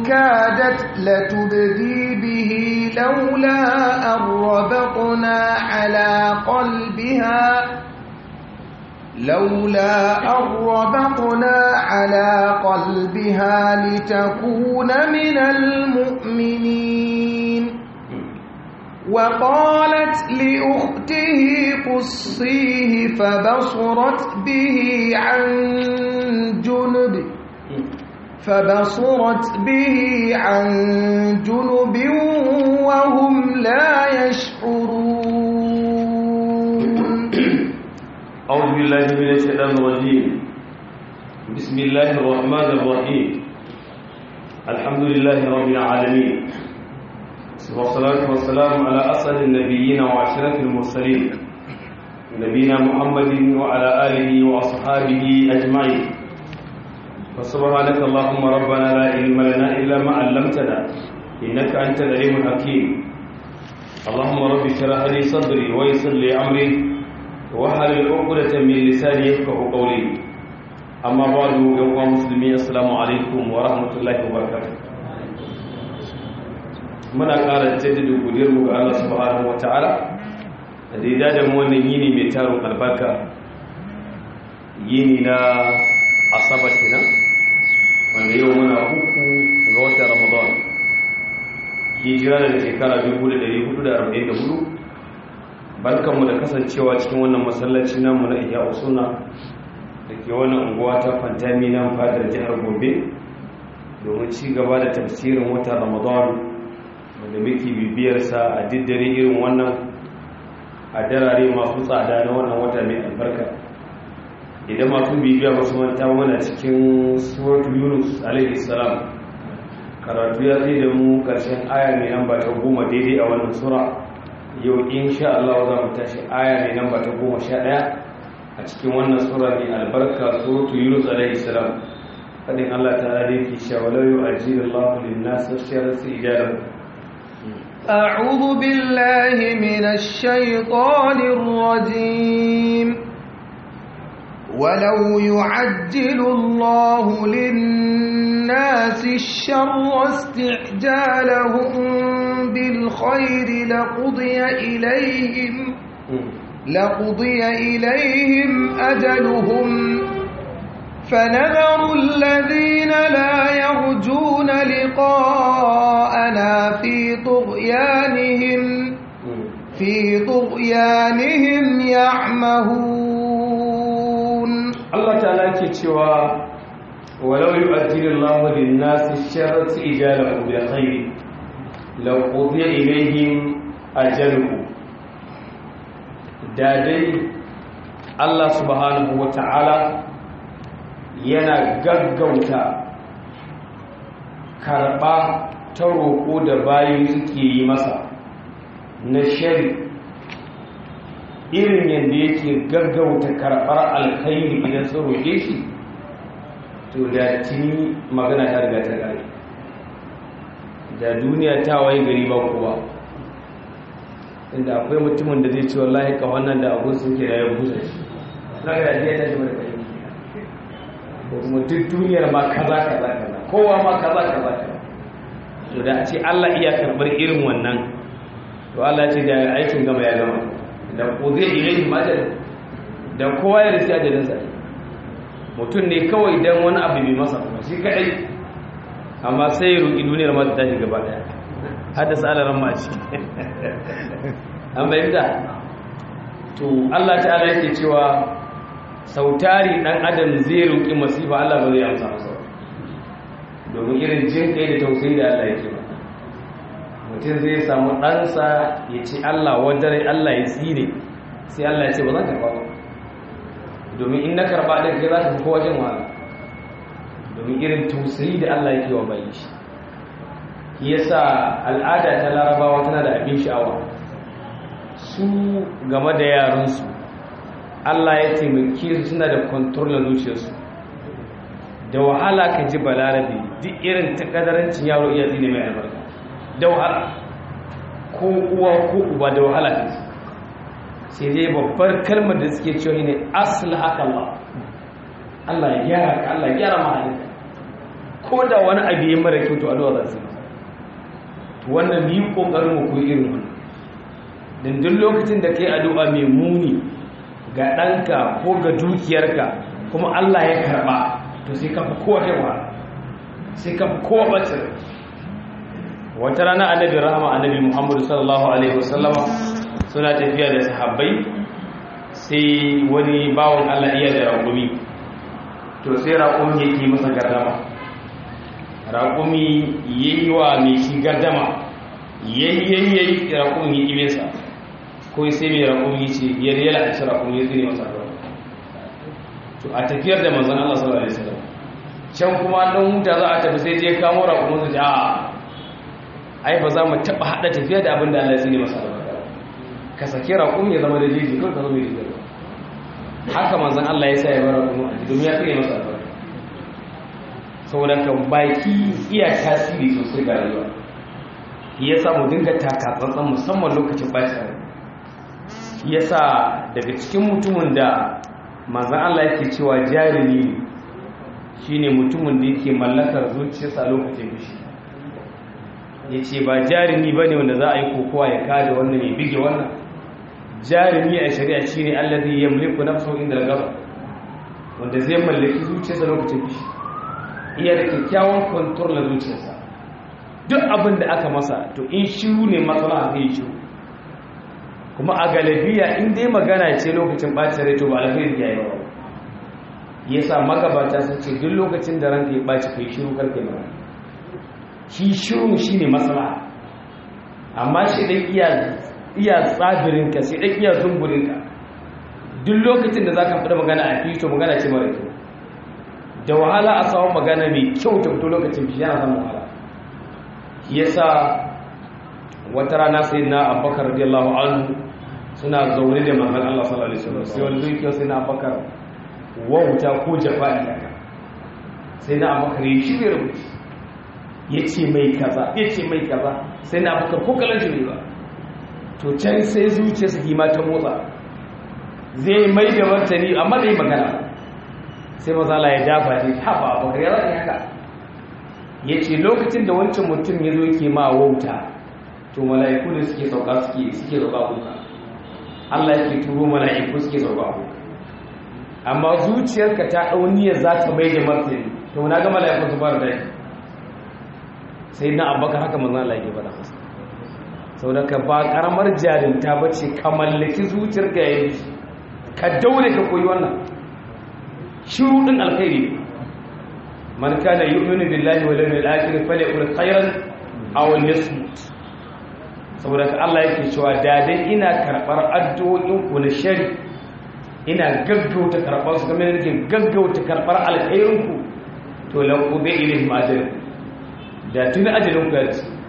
كادت لتبدي به لولا أن ربطنا على قلبها لولا أن ربطنا على قلبها لتكون من المؤمنين وقالت لأخته قصيه فبصرت به عن جنب فبصرت به عن جنب وهم لا يشعرون أعوذ بالله من الشيطان الرجيم بسم الله الرحمن الرحيم الحمد لله رب العالمين والصلاة والسلام على أسعد النبيين وعشرة المرسلين نبينا محمد وعلى آله وأصحابه أجمعين فسبحانك اللهم ربنا لا علم لنا إلا ما علمتنا إنك أنت العليم الحكيم اللهم رب اشرح لي صدري ويسر لي أمري wahalar ƙwaƙwada min lisani ya kawo ƙauli amma ba da yawon musulmi assalamu alaikum wa rahmatullahi wa barakatuh muna ƙara jaddada godiyar mu ga Allah subhanahu wa ta'ala da daida da mu wannan yini mai tarin albarka yini na asabar kenan wanda yau muna uku ga watan ramadan hijira da shekara 1444 barkanmu da kasancewa cikin wannan masallaci namu na iya usuna da ke wannan unguwa ta fantami nan fadar jihar gobe domin ci gaba da tafsirin watan ramadan wanda muke bibiyarsa a diddare irin wannan a darare masu tsada na wannan wata mai albarka idan masu bibiya masu manta mana cikin suratu yunus alaihi salam karatu ya zai da mu karshen aya mai nan ba ta goma daidai a wannan sura yau insha Allah za mu tashi aya ne namba ta goma sha ɗaya a cikin wannan sura mai albarka suratu yunus alaihi salam fadin Allah ta rade ki cewa la yu'ajjilu Allahu lin-nas sharra ijalahu أعوذ بالله من الشيطان الرجيم ولو يعجل الله للناس الشر استعجالهم بالخير لقضي إليهم لقضي إليهم أجلهم فنذر الذين لا يرجون لقاءنا في طغيانهم في طغيانهم يعمهون الله تعالى كتوى ولو يؤجل الله للناس الشر استعجالهم بالخير لو قضي إليهم أجلهم دادي الله سبحانه وتعالى yana gaggauta karɓa ta roƙo da bayan suke yi masa na shari irin yadda yake gaggauta karɓar alkhairi idan sun roƙe shi to da tuni magana ta riga ta ƙare da duniya ta waye gari ba kowa inda akwai mutumin da zai ce wallahi ka wannan da abu suke da ya busa shi na ga da ta shi mai ko kuma duk duniyar ma kaza kaza kaza kowa ma kaza kaza kaza to da a ce Allah iya karbar irin wannan to Allah ya ce da aikin gama ya gama da ko zai ilaihi madal da kowa ya risi ajalin sa mutum ne kawai dan wani abu bai masa kuma shi kadai amma sai ya roki duniyar ma ta tashi gaba daya haddasa alaran ma ci an bayyana to Allah ta'ala yake cewa sautari dan adam zai roƙi masifa Allah ba zai amsa masa domin irin jin kai da tausayi da Allah yake ba mutum zai samu ɗansa ya ce Allah wadare Allah ya tsire sai Allah ya ce ba zan karɓa ba domin in na karɓa ɗin kai za ka fi kowa jin wahala domin irin tausayi da Allah yake wa bayi shi yasa al'ada ta larabawa tana da abin sha'awa su game da yaransu Allah ya taimake su suna da kontrol na zuciyarsu da wahala ka ji balarabe duk irin takadarancin yaro iya zine mai albarka da wahala ko uwa ko uba da wahala ka ji sai dai babbar kalmar da suke cewa ne asali haka Allah Allah ya gyara ka Allah ya gyara mahalinka ko da wani abu ya mara kyau to addu'a za su to wannan yi kokarin mu koyi irin wannan dan duk lokacin da kai addu'a mai muni ga ɗanka ko ga dukiyarka kuma Allah ya karba to sai ka fi kowa yawa sai ka fi kowa bacin wata rana annabi rahama annabi muhammadu sallallahu alaihi wasallama suna tafiya da sahabbai sai wani bawon Allah iya da raƙumi to sai raƙumi yake masa gardama raƙumi yayi wa mai shi gardama yayyayi raƙumi ya ƙibe sa ko sai mai raƙumi ce yadda ya la'ashi raƙumi ya tsine masa gardama to a tafiyar da manzon Allah sallallahu alaihi wasallam can kuma dan huta za a tafi sai je kamo raƙumin su a ai ba za mu taɓa haɗa tafiya da abin da Allah ya tsine masa gardama ka sake raƙumi ya zama da jeji kawai ka zo mai da haka manzan Allah ya sa ya bara kuma domin ya kare masa albarka saboda ka baki iya tasiri sosai ga rayuwa ya sa mu dinga taka tsantsan musamman lokacin bacin rai ya sa daga cikin mutumin da manzan Allah yake cewa jarumi ne shine mutumin da yake mallakar zuciyarsa lokacin fushi ya ce ba jarumi ba ne wanda za a yi kokowa ya kada wannan ya bige wannan jarumi a shari'a shine allazi yamliku nafsahu inda al-ghadab wanda zai mallaki zuciyarsa lokacin fushi iya da kyakkyawan control na zuciyarsa duk abin da aka masa to in shiru ne matsala zai yi shiru kuma a galabiya in dai magana ce lokacin bacin rai to ba alkhairi ya yi ba yasa magabata sun ce duk lokacin da ranka ya baci kai shiru karke magana shi shiru shine matsala amma shi dai iya iya tsabirinka sai ɗan iya zungurinka duk lokacin da za ka fita magana a fito magana ce mara kyau da wahala a samun magana mai kyau ta fito lokacin fi yana samun wahala ya sa wata rana sai na abubakar radiyallahu anhu suna zaune da manzan Allah sallallahu alaihi wasallam sai wani dukiyar sai na abubakar wauta ko jafa'i daga sai na abubakar ya shirya rubuci ya ce mai kaza ya ce mai kaza sai na abubakar ko kalan shi ne ba to can sai zuciya su kima ta motsa zai mai da martani amma da yi magana sai mazala ya dafa ne haɓa bakar ya zaɗi haka ya ce lokacin da wancan mutum ya zo ke ma wauta to mala'iku da suke sauka suke suke sauka kuka Allah ya ke turo mala'iku suke sauka kuka amma zuciyarka ta ɗauniyar za ta mai da martani to na ga mala'iku su fara daji sai na abubakar haka manzan Allah ya ke faɗa masa sau da ka ba karamar jarinta ba ce ka mallaki zuciyar ka yayi ka daure ka koyi wannan shiru din alkhairi man kana yu'minu billahi wal yawmil akhir falyakul khairan aw liyasmut saboda ka Allah yake cewa da dai ina karbar addu'o'in ku na shari ina gaggauta karbar su kamar yake gaggauta karbar alkhairin ku to la qubi ilayhim ajr da tuni ajalin ku ya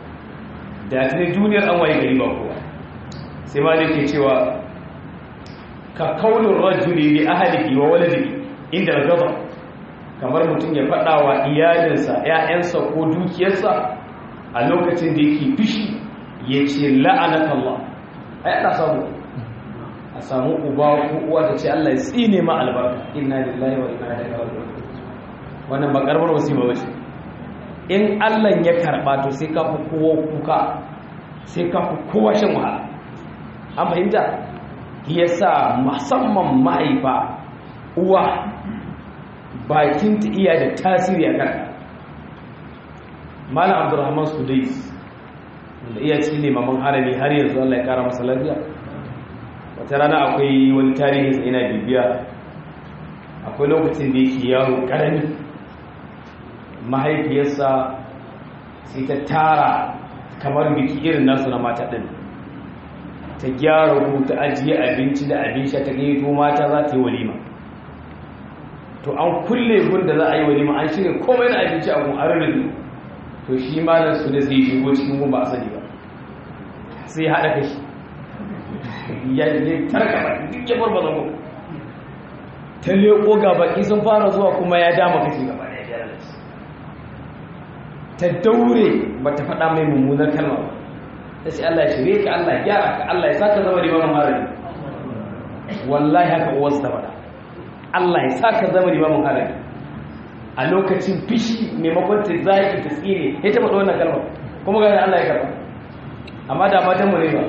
da tuni duniyar an waye gari ba kowa sai ma ke cewa ka kaunin rajuli li ahlihi wa waladihi inda gaba kamar mutum ya faɗa wa iyalinsa ‘ya'yansa ko dukiyarsa a lokacin da yake fishi ya ce la'anaka Allah ai ana samu a samu uba ko uwa ta ce Allah ya tsine ma albarka inna lillahi wa inna ilaihi raji'un wannan ba karamar musiba bace in Allah ya karba to sai ka fi kowa kuka sai ka fi kowa shan wahala an fahimta yasa musamman mahaifa uwa bakin ta iya da tasiri a kanka malam abdurrahman sudais da iya ci ne maman harami har yanzu Allah ya kara masa lafiya wata rana akwai wani tarihi sai ina bibiya akwai lokacin da yake yaro karami mahaifiyarsa sai ta tara kamar biki irin nasu na mata ɗin ta gyara ku ta ajiye abinci da abin sha ta gaito mata za ta yi walima to an kulle gun da za a yi walima an shirya komai na abinci a gun arin to shi malar su da zai shigo cikin gun ba a sani ba sai ya haɗa kashi ya yi tarka ba duk ya bar bazan gun ta leƙo ga baki sun fara zuwa kuma ya dama kashi gaba da ya ta daure ba ta faɗa mai mummunar kalma ba ta ce Allah ya shirye ka Allah ya gyara ka Allah ya saka zama limamin harami wallahi haka uwarsa ta faɗa Allah ya saka zama limamin harami a lokacin fishi maimakon ta zaki ta tsire ya taɓa wannan kalmar kuma gani Allah ya karɓa amma da matan mu ne ba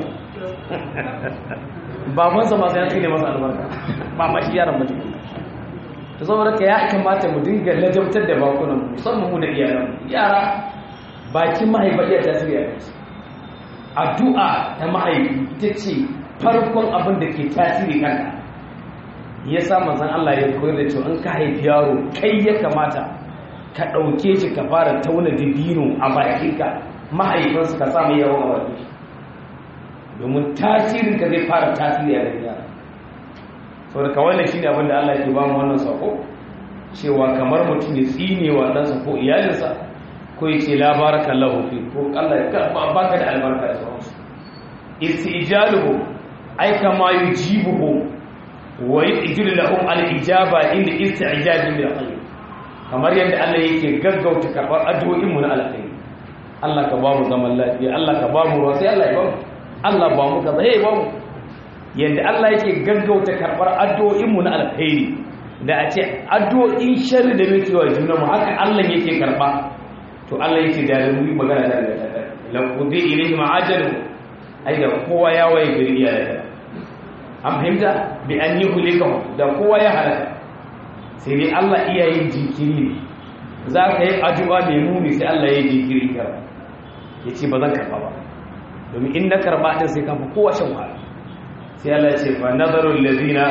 babansa masu ya tsine masa albarka ba ma shi yaran mutum ta saboda ka ya kamata mu dinga lajabtar da bakunan musamman mu da iyalan yara bakin mahaifa iya tasiri a kansu addu'a ta mahaifi ita ce farkon abin da ke tasiri kanka ya sa manzan Allah ya koyar da cewa in ka haifi yaro kai ya kamata ka ɗauke shi ka fara tauna dibino a bakinka mahaifinsu ka samu yawon a bakin domin tasirin ka zai fara tasiri a ganin yara sau da kawai shi ne abin da Allah ke ba mu wannan sako cewa kamar mutum ya tsine wa ɗansa ko iyalinsa ko ya ce labarakan lahufi ko Allah ya baka da albarka da sauransu istijaluhu ai kama yujibuhu wa yujilu lahum al-ijaba inda isti'jabin bil khayr kamar yadda Allah yake gaggauta karbar addu'o'in mu na alkhairi Allah ka ba mu zaman lafiya Allah ka ba mu ruwa sai Allah ya ba mu Allah ba mu kaza hey ba mu yadda Allah yake gaggauta karbar addu'o'in mu na alkhairi da a ce addu'o'in sharri da muke wa juna mu haka Allah yake karba to Allah yake da mu yi magana da Allah la qudi ilayhi ma'ajalu ai da kowa ya waye gari ya da an fahimta bi an yi hulikahu da kowa ya halaka sai dai Allah iya yin jinkiri ne za ka yi addu'a mai muni sai Allah ya yi jinkiri kara ya ce ba zan karɓa ba domin in na karɓa ɗin sai kafa kowa shan wahala sai Allah ya ce fa nazarul ladina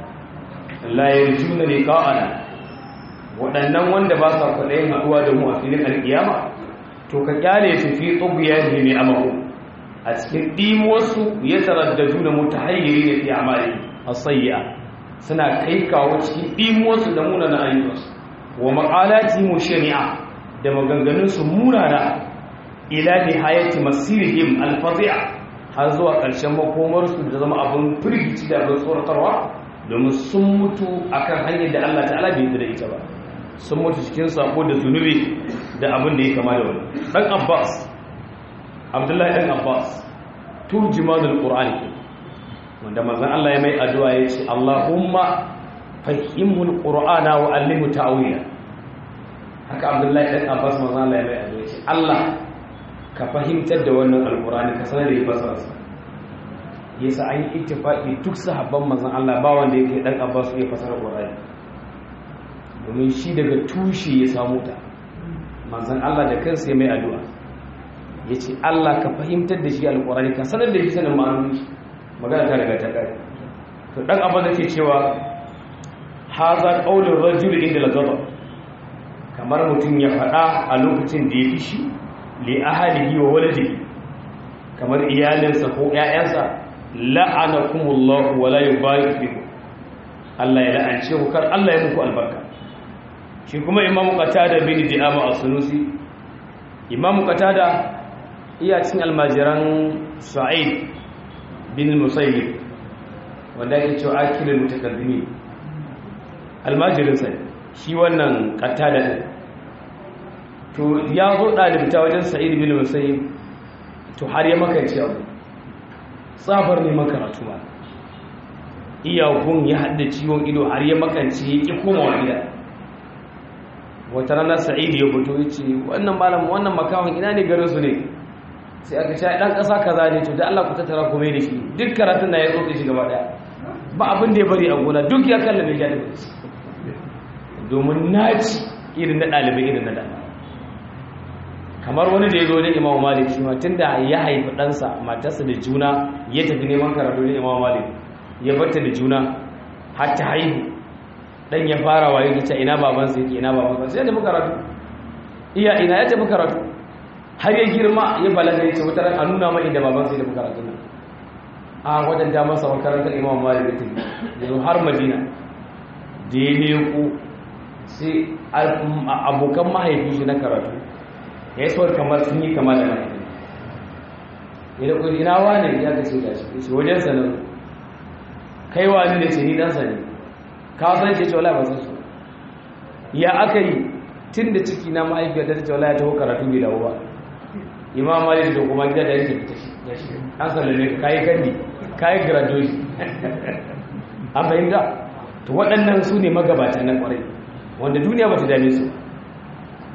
la yarjuna liqa'ana waɗannan wanda ba sa kwaɗayin haɗuwa da mu a filin alƙiyama to ka kyale su fi tsubiya ne mai amaku a cikin ɗimosu ya taraddaju da mutahayyiri da fi amali a sayya suna kai kawo cikin ɗimosu da munana ayyukansu wa maƙalati mu shari'a da maganganunsu munana ila nihayati masirihim alfazi'a har zuwa ƙarshen makomarsu da zama abin firgici da abin tsoratarwa domin sun mutu akan hanyar da Allah ta'ala bai da ita ba sun mutu cikin sako da zunubi da abin da ya kama da wani dan Abbas Abdullahi dan Abbas turjimanul Qur'ani wanda manzon Allah ya mai addu'a ya ce Allahumma fahimul Qur'ana wa allimhu ta'wila haka Abdullahi dan Abbas manzon Allah ya mai addu'a ya ce Allah ka fahimtar da wannan alqur'ani ka sanar da ya fasara yasa an yi ittifaqi duk sahabban manzon Allah ba wanda yake dan Abbas ya fasara Qur'ani domin shi daga tushe ya samu ta manzon Allah da kansa ya mai addu'a yace Allah ka fahimtar da shi alqur'ani ka sanar da shi sanin ma'anoni magana ta daga ta kai to dan abin da ke cewa haza qaulur rajul inda al-ghadab kamar mutum ya faɗa a lokacin da ya fishi li ahlihi wa waladihi kamar iyalinsa ko ƴaƴansa la'anakumullahu wa la yubarik bikum Allah ya la'ance ku kar Allah ya muku albarka shi kuma imamu qatada bin di'ama as-sunusi imamu qatada iya cin almajiran sa'id bin musayyib wanda yake cewa akilul mutakaddimi almajirin sa shi wannan qatada din to ya zo dalibta wajen sa'id bin musayyib to har ya makance abu tsabar ne makaratu ma iyakun ya hada ciwon ido har ya makance ya ki komawa gida wata rana sa'id ya fito ya ce wannan malam wannan makawon ina ne garin su ne sai aka sha dan ƙasa kaza ne to da Allah ku tattara ku mai da shi duk karatun da ya zo shi gaba daya ba abin da ya bari a gona duk ya kallabe ya da domin naci irin na ɗalibai irin na dana kamar wani da ya zo ne imamu malik shi ma tunda ya haifi ɗansa matarsa da juna ya tafi neman karatu ne imamu malik ya barta da juna har ta haihu dan ya fara waye ta ina babansa yake ina babansa sai ya tafi karatu iya ina ya tafi karatu har ya girma ya balaga ya ce wata ran a nuna mai inda babansa ya tafi karatu nan a wadanda masa makarantar imam malik da tafi yanzu har madina da ya leko sai abokan mahaifin shi na karatu ya yi sauwar kamar sun yi kama da mahaifin ya da kudi ina wane ya kashe da shi wajen sanar kai wani da ce ni ɗansa ne ka san ce cewa ba san su ya aka yi tun da ciki na mahaifiyar da ta ce wala ya taho karatu bai dawo ba imam malik da kuma gida da yake fita shi an sallame ka kayi kandi kayi graduation an fahimta to waɗannan su ne magabatan na ƙwarai wanda duniya ba ta dame su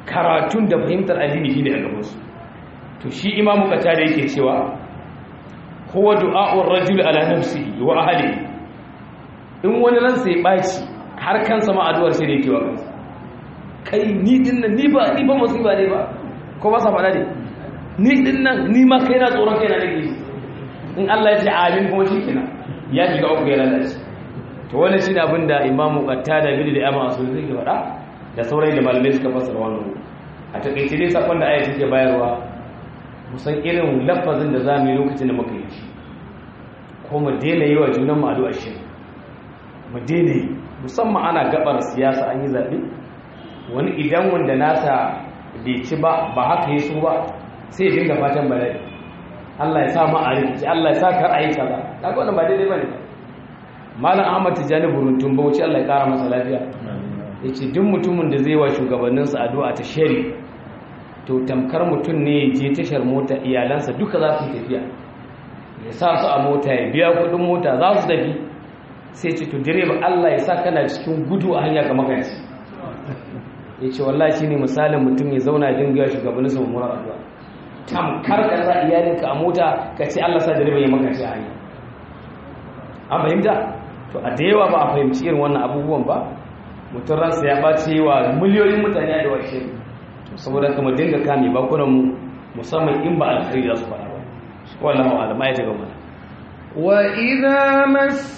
karatun da fahimtar addini shine a gabansu to shi imamu kata da yake cewa huwa du'a'ur rajul ala nafsihi wa ahlihi in wani ransa ya baci har kansa ma addu'ar sai da yake wa kansa kai ni din nan ni ba ni ba musiba ne ba ko ba sa faɗa ne ni din nan ni ma kai na tsoron kai na nake in Allah ya ce amin kuma shi kenan ya shiga uku ya lalace to wannan shine abin da imamu qatada bin da amma asul zai faɗa da sauran da malamai suka fassara wannan a takeice dai sakon da ayati ke bayarwa musan irin lafazin da zamu yi lokacin da muka yi shi ko mu daina yi wa junan mu addu'a shi mu daina yi musamman ana gabar siyasa an yi zabe wani idan wanda nasa bai ci ba ba haka yi su ba sai ya dinga fatan bala'i Allah ya sa mu a rikici Allah ya sa kar a yi kaza kaga wannan ba daidai bane malam Ahmad Tijani Buruntun Bauchi Allah ya kara masa lafiya yace duk mutumin da zai wa shugabannin sa addu'a ta shari to tamkar mutum ne ya je tashar mota iyalansa duka za su tafiya ya sa su a mota ya biya kudin mota za su tafi sai ce to direba Allah ya sa kana cikin gudu a hanya ka makanci yace wallahi shine misalin mutum ya zauna dinga shugabannin sa mummunar addu'a tamkar ka sa iyalinka a mota ka ce Allah sa direba ya maka shi hanya an fahimta to a da yawa ba a fahimci irin wannan abubuwan ba mutum ransa ya ɓace wa miliyoyin mutane da washe saboda kama dinga kame bakunan mu musamman in ba alkhairi za su faɗa ba wallahu alam ya daga mana وإذا مس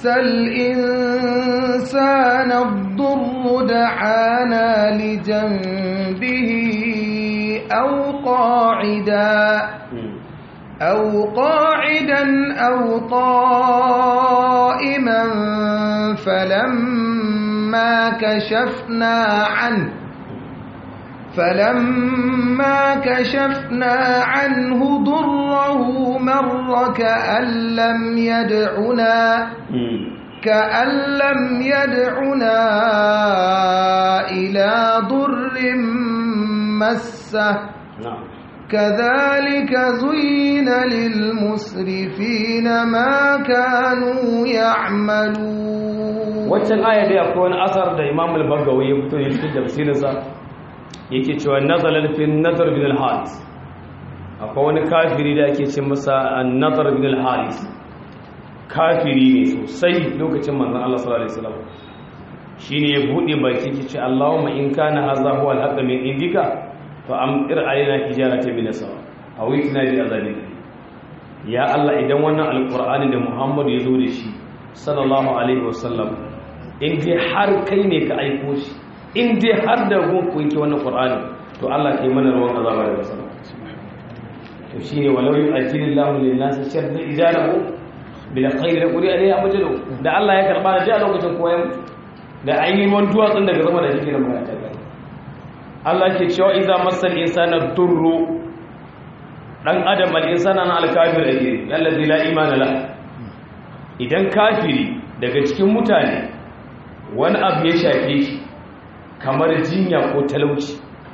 الإنسان الضر دعانا لجنبه أو قاعدا أو قاعدا أو قائما فلما كشفنا عنه فلما كشفنا عنه ضره مر كأن لم يدعنا كأن لم يدعنا إلى ضر مسه كذلك زين للمسرفين ما كانوا يعملون waccan aya dai akwai wani asar da Imam al-Bagawi ya fito da cikin tafsirinsa yake cewa nazalar fi nazar bin al-haris akwai wani kafiri da ake ce masa an-nazar bin al-haris kafiri ne sosai lokacin manzon Allah sallallahu alaihi wasallam shine ya bude baki ki ce Allahumma in kana hadha huwa al-haqq min indika fa amtir alaina hijaratan min as-sama aw itina bi azabin ya Allah idan wannan alqur'ani da Muhammad ya zo da shi sallallahu alaihi wasallam in dai har kai ne ka aiko shi in dai har da gun ku yake wannan qur'ani to Allah kai mana ruwan azaba da sama to shine walau yu'ajjilillahu lin-nasi sharra ijalahu bil khayri la quri alayhi amjalu da Allah ya karba da a lokacin koyan da ainihin wani duwatsun daga zama da shi da mata Allah ke cewa idza masal insana durru dan adam al insana na al kafir ake allazi la imana la idan kafiri daga cikin mutane wani abu ya shafe shi kamar jinya ko talauci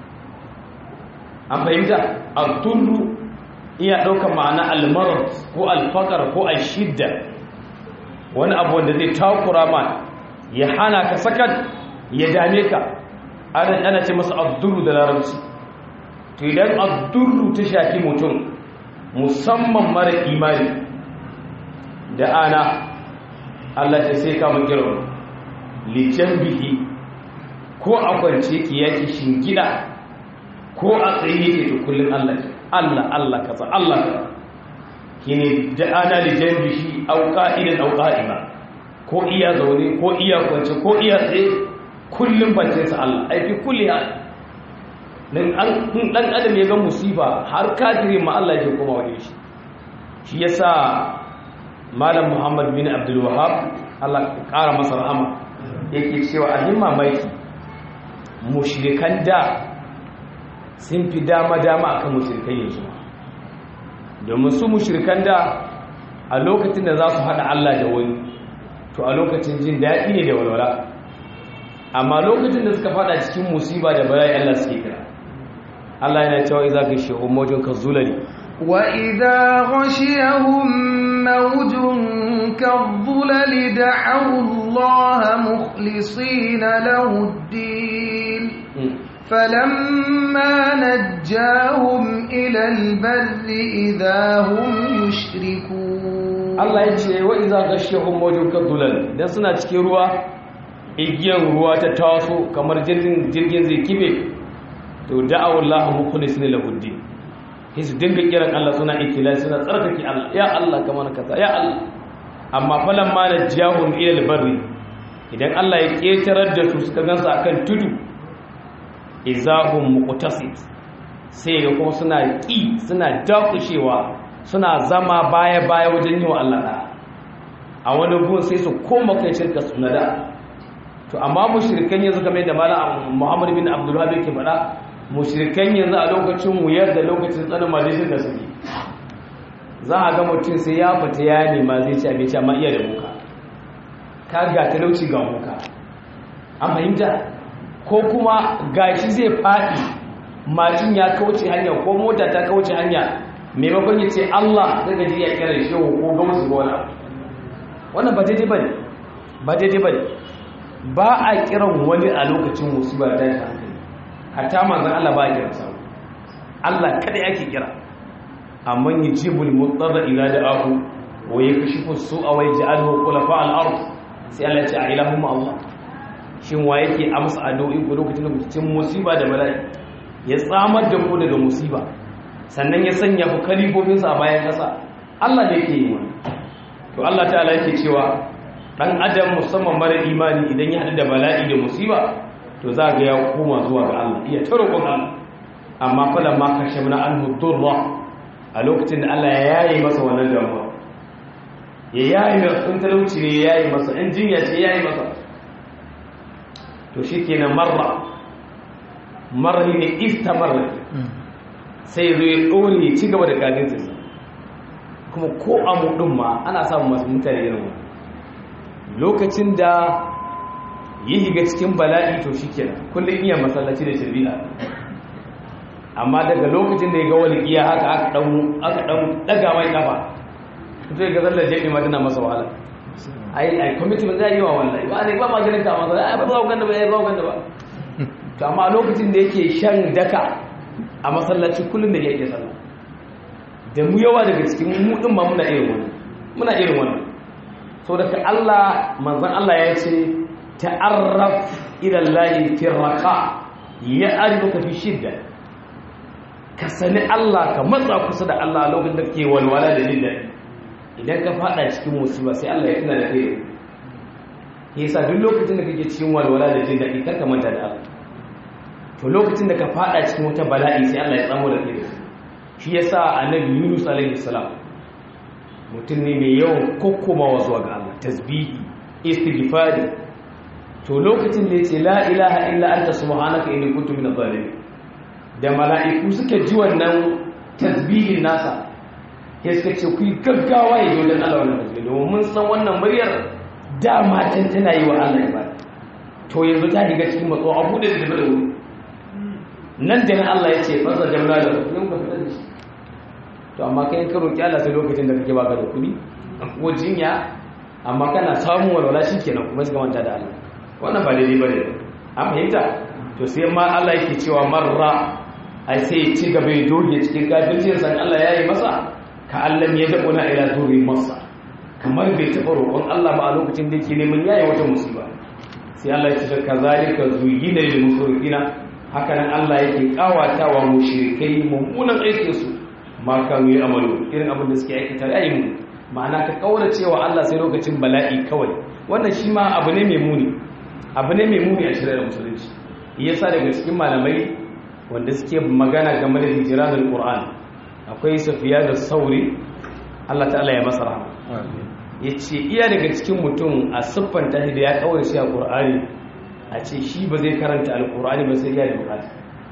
an fahimta al-tullu iya ɗaukar ma'ana al-marad ko al-faqar ko al-shidda wani abu wanda zai takura ma ya hana ka sakat ya dame ka ana ana ce masa ad-durru da larabci to idan ad-durru ta shafi mutum musamman mara imani da ana Allah ta sai ka mun kira li janbihi ko a kwance ki yaki shingida ko a tsaye yake to kullun Allah Allah Allah kaza Allah kaza kine da ana li janbihi aw qa'idan aw qa'ima ko iya zaune ko iya kwance ko iya tsaye kullun bace sa Allah ai fi kulli hal dan an dan adam ya ga musiba har kafiri ma Allah ya koma wajen shi shi yasa malam Muhammad bin Abdul Wahhab Allah ya kara masa rahama yake cewa a himma mai mushrikan da sun fi dama-dama akan mushrikan yanzu domin su mushrikan da a lokacin da za su haɗa Allah da wani to a lokacin jin daɗi ne da walwala amma lokacin da suka faɗa cikin musiba da bala'i Allah suke kira Allah yana cewa iza ka shi umojin ka zulali wa idza ghashiyahum mawjun كالظلل دعوا الله مخلصين له الدين فلما نجاهم إلى البر إذا هم يشركون Allah ya ce wa iza gashiyahum mawjun kadulal dan suna cikin ruwa igiyar ruwa ta taso kamar jirgin jirgin zai kibe to da'awu Allah mukhlisina lahu din sai su dinga kiran Allah suna ikila suna tsarkake Allah ya Allah kamar kaza ya Allah amma falan ma najahum ila albarri idan Allah ya ketarar da su suka gansu akan tudu izahum muqtasid sai ga kuma suna ki suna dakushewa suna zama baya-baya wajen yi wa Allah da a wani gun sai su koma kai shirka suna da to amma mushrikan yanzu game da mala Muhammad bin Abdul Wahab yake faɗa mushrikan yanzu a lokacin wuyar da lokacin tsanin majalisar da suke za a ga mutum sai ya fita ya nema zai ci abinci amma iya da muka ka ga talauci ga muka an fahimta ko kuma gashi zai faɗi mashin ya kauce hanya ko mota ta kauce hanya maimakon ya ce Allah zai gaji ya kira shi ko ga musu gona wannan ba daidai bane ba daidai bane ba a kiran wani a lokacin musiba ta shi hankali hatta manzon Allah ba a kiran sa Allah kada yake kira amma yajibul mudarra ila da'ahu wa yakashifu su'a wa yaj'aluhu khulafa al-ard sai Allah ya ce a ilahumma Allah shin wa yake amsa addu'o'i ko lokacin da cikin musiba da bala'i ya tsamar da ku daga musiba sannan ya sanya ku kalifofinsa a bayan ƙasa Allah ne yake yi wani to Allah ta'ala yake cewa dan adam musamman mara imani idan ya haɗu da bala'i da musiba to za ga ya koma zuwa ga Allah iya ta roƙon Allah amma falan ma kashamna anhu durra a lokacin da Allah ya yaye masa wannan damuwa ya yaye masa sun talauci ne ya yaye masa in jinya ce ya yaye masa to shikenan marra marra ne istamarra sai zo ya ɗore ya ci gaba da kajinsa kuma ko a muɗin ma ana samun masu mutane irin wani lokacin da yi higa cikin bala'i to shi kenan kullum iya masallaci da shirbi'a amma daga lokacin da ya ga wani iya haka aka ɗan ɗaga mai ƙafa zai ga zallar jaɗi ma tana masa wahala ai ai commitment zai yi wa wallahi ba ne ba ma ganin ka masa ai ba za ku ganda ba ai ba ku ganda ba to amma lokacin da yake shan daka a masallaci kullum da yake sallah da mu yawa daga cikin mu din ma muna irin wannan muna irin wannan so daga Allah manzon Allah ya ce ta'arraf ila Allah fi raqa ya'rifuka fi shidda ka sani Allah ka matsa kusa da Allah lokacin da kake walwala da jin daɗi idan ka fada cikin musiba sai Allah ya tuna da kai yasa duk lokacin da kake cikin walwala da jin daɗi kar ka manta da Allah to lokacin da ka fada cikin wata bala'i sai Allah ya tsamo da kai shi yasa annabi Yunus alaihi salam mutum ne mai yawan kokkomawa zuwa ga Allah tasbihi istighfari to lokacin da yace la ilaha illa anta subhanaka inni kuntu minadh zalimin da mala'iku suka ji wannan tasbihin nasa ya suka ce ku yi gaggawa ya yi wajen Allah wannan tasbihi domin mun san wannan muryar dama can tana yi wa Allah ibada to yanzu ta shiga cikin matso abu da da da wuri nan da nan Allah ya ce fasa jamla da yin ka fitar da shi to amma kai ka roki Allah sai lokacin da kake baka da kuɗi ko jinya amma kana samun walwala shikenan kuma sai ka manta da Allah wannan ba daidai bane an fahimta to sai ma Allah yake cewa marra ai sai ya ci gaba ya doge cikin kafircin san Allah ya yi masa ka Allah ya dabuna ila duri masa kamar bai taɓa roƙon Allah ba a lokacin da yake neman yayi wata musiba sai Allah ya ce kazalika zuyina lil musrifina haka nan Allah yake kawata wa mushrikai mummunan aikin su ma kan yi amalu irin abin da suke aikata yayi mu ma'ana ka kaura cewa Allah sai lokacin bala'i kawai wannan shi ma abu ne mai muni abu ne mai muni a shirya musulunci yasa daga cikin malamai wanda suke magana game da hijiratul qur'an akwai safiya da sauri Allah ta'ala ya masa rahama yace iya daga cikin mutum a siffanta shi da ya kawai shi a qur'ani a ce shi ba zai karanta alqur'ani ba sai ya da bukata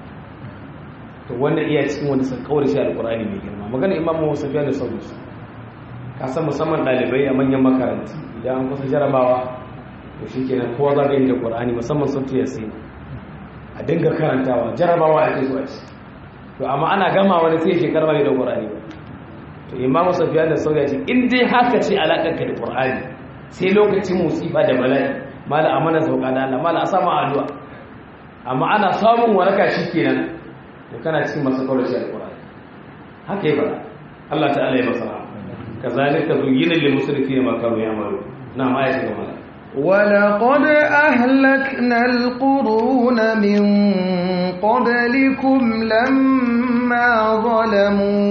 to wanda iya cikin wanda suka kawai shi alqur'ani mai girma magana imamu safiya da sauri ka san musamman dalibai a manyan makarantu idan an kusa jarabawa to shikenan kowa za ka yi da qur'ani musamman sun yasin a dinga karantawa jarabawa ake zuwa ci to amma ana gama wani sai shekar bai da qur'ani ba to imam safiya da sauya ce in dai haka ce alakar ka da qur'ani sai lokacin musiba da bala'i mala amana sauka da Allah mala asama addu'a amma ana samun waraka shikenan to kana cikin masu kaurace alqur'ani haka yi fara Allah ta'ala ya masa kazalika zuyyina lil musrifina ma kanu ya'malu na ma ya shiga mana ولقد أهلكنا القرون من قبلكم لما ظلموا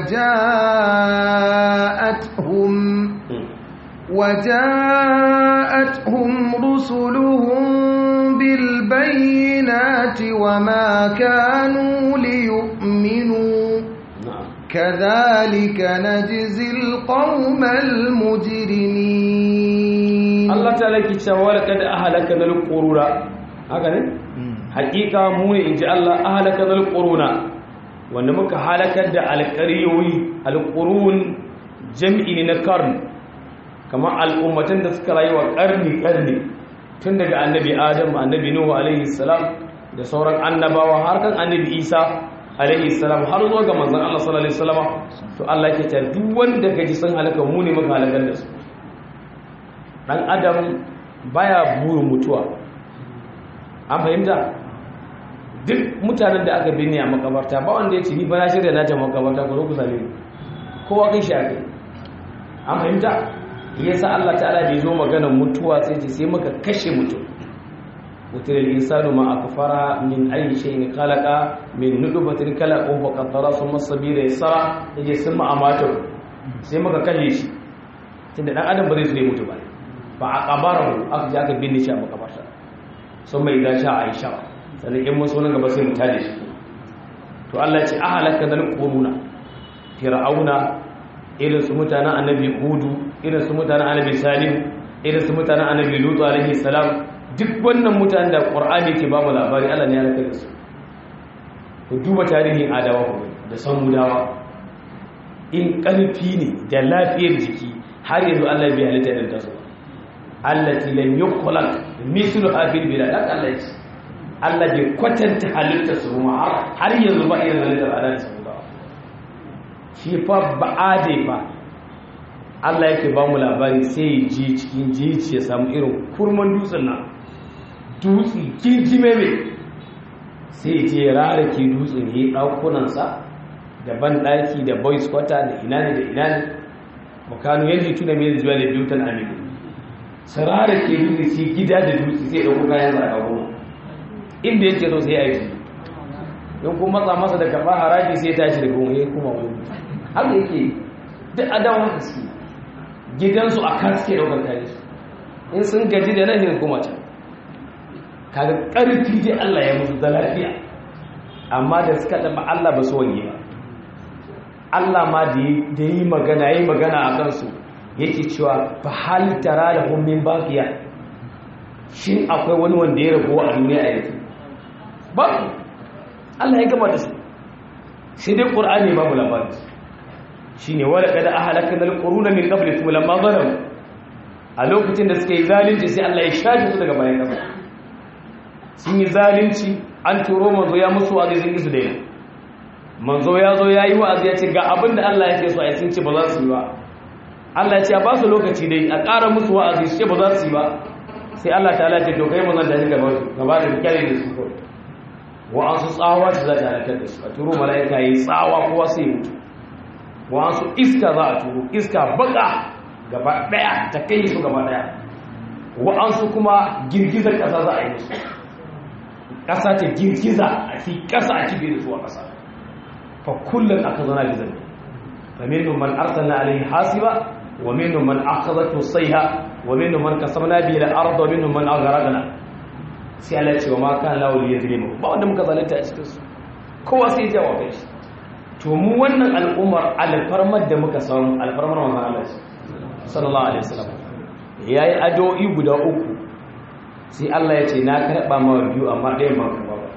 وجاءتهم وجاءتهم رسلهم بالبينات وما كانوا ليؤمنوا كذلك نجزي القوم المجرمين Allah ta laki cewa laqad ahlakana al-quruna haka ne hakika mu ne inji Allah ahlakana al-quruna wanda muka halakar da alqariyoyi al-qurun jam'i ne na karn kamar al'ummatan da suka rayuwa karni karni tun daga annabi Adam annabi Nuhu alaihi salam da sauran annabawa har kan annabi Isa alaihi salam har zuwa ga manzon Allah sallallahu alaihi wasallam to Allah yake ta duk wanda kaji sun halaka mu ne muka halakar da su dan adam baya burin mutuwa an fahimta duk mutanen da aka binne a makabarta ba wanda ya ce ni ba na shirya na ta makabarta ko zo ku same ni kowa kai shi akai an fahimta yasa Allah ta'ala bai zo maganar mutuwa sai ce sai muka kashe mutum wutar insanu ma akfara min ayi shay'in khalaqa min nutfatin khalaqahu wa qaddara thumma sabila yasara yaje sun ma amata sai muka kashe shi tunda dan adam ba zai so ya mutu ba ba a kabarahu aka ji aka binne shi a makabarta sun mai gashi a aisha sannan in musu nan gaba sai mu tare shi to Allah ya ce a halaka dal quruna fir'auna irin su mutanen annabi hudu irin su mutanen annabi salim irin su mutanen annabi lutu alaihi salam duk wannan mutanen da qur'ani ke ba mu labari Allah ne ya halaka da su ku duba tarihin adawa da samudawa in karfi ne da lafiyar jiki har yanzu Allah bai halitta da tasu allati lam yukhlaq mithlu hadhihi bilad Allah ya ce Allah bai kwatanta halitta su ma har yanzu ba irin halittar adam su ba shi fa ba'ade fa Allah yake ba mu labari sai ya je cikin jici ya samu irin kurman dutsen nan dutse kinjime mai sai ya je rara ke dutsen ya yi ɗakunansa da ban ɗaki da boys quarter da ina ne da ina ne makanu yanzu tuna mai zuwa da biyu tan aminu sarara ke dutse sai gida da dutse sai ɗauko kayan zaga goma inda yake so sai aiki don kuma matsa masa da karɓar haraji sai tashi da goma ya kuma wani haka yake duk adawan haske gidansu a kan suke ɗaukar kayan su in sun gaji da nan kuma can kaga ƙarfi dai Allah ya musu da lafiya amma da suka taɓa Allah ba su wanye ba Allah ma da yi magana ya yi magana a kansu yake cewa fa hal tara da hummin baqiya shin akwai wani wanda ya rago a duniya a yanzu ba Allah ya gama da su sai dai qur'ani babu labari shine wala kada ahlakana alquruna min qablikum lamma zalamu a lokacin da suka yi zalunci sai Allah ya shafe su daga bayan kasa sun yi zalunci an turo manzo ya musu wa'azi sun isu daina manzo ya zo ya yi wa'azi ya ce ga abin da Allah ya ce su a sun ce ba za su yi ba Allah ya ce ba su lokaci dai a ƙara musu wa'azi su ce ba za su yi ba sai Allah ta ce to kai mazan da ni gaba gaba da kyale da su kawai wa'ansu tsawa ce za ta halakar da su a turo mala'ika yi tsawa kowa sai mutu wa'ansu iska za a turo iska baka gaba daya ta kai su gaba daya wa'ansu kuma girgizar ƙasa za a yi musu ƙasa ta girgiza a fi ƙasa a kibe da su a ƙasa fa kullum aka zana bizar fa minhum man arsalna alayhi hasiba wa minhum man akhadhatu sayha wa minhum man kasamna bihi al-ard wa minhum man aghraqna sai Allah ya ce wa ma kana lahu liyazlimu ba wanda muka zalunta a cikin su kowa sai ya jawo kai shi to mu wannan al'ummar alfarmar da muka samu alfarmar manzon Allah sallallahu alaihi wasallam yayi addu'o'i guda uku sai Allah ya ce na karɓa mawa biyu amma ɗayan ba karɓa ba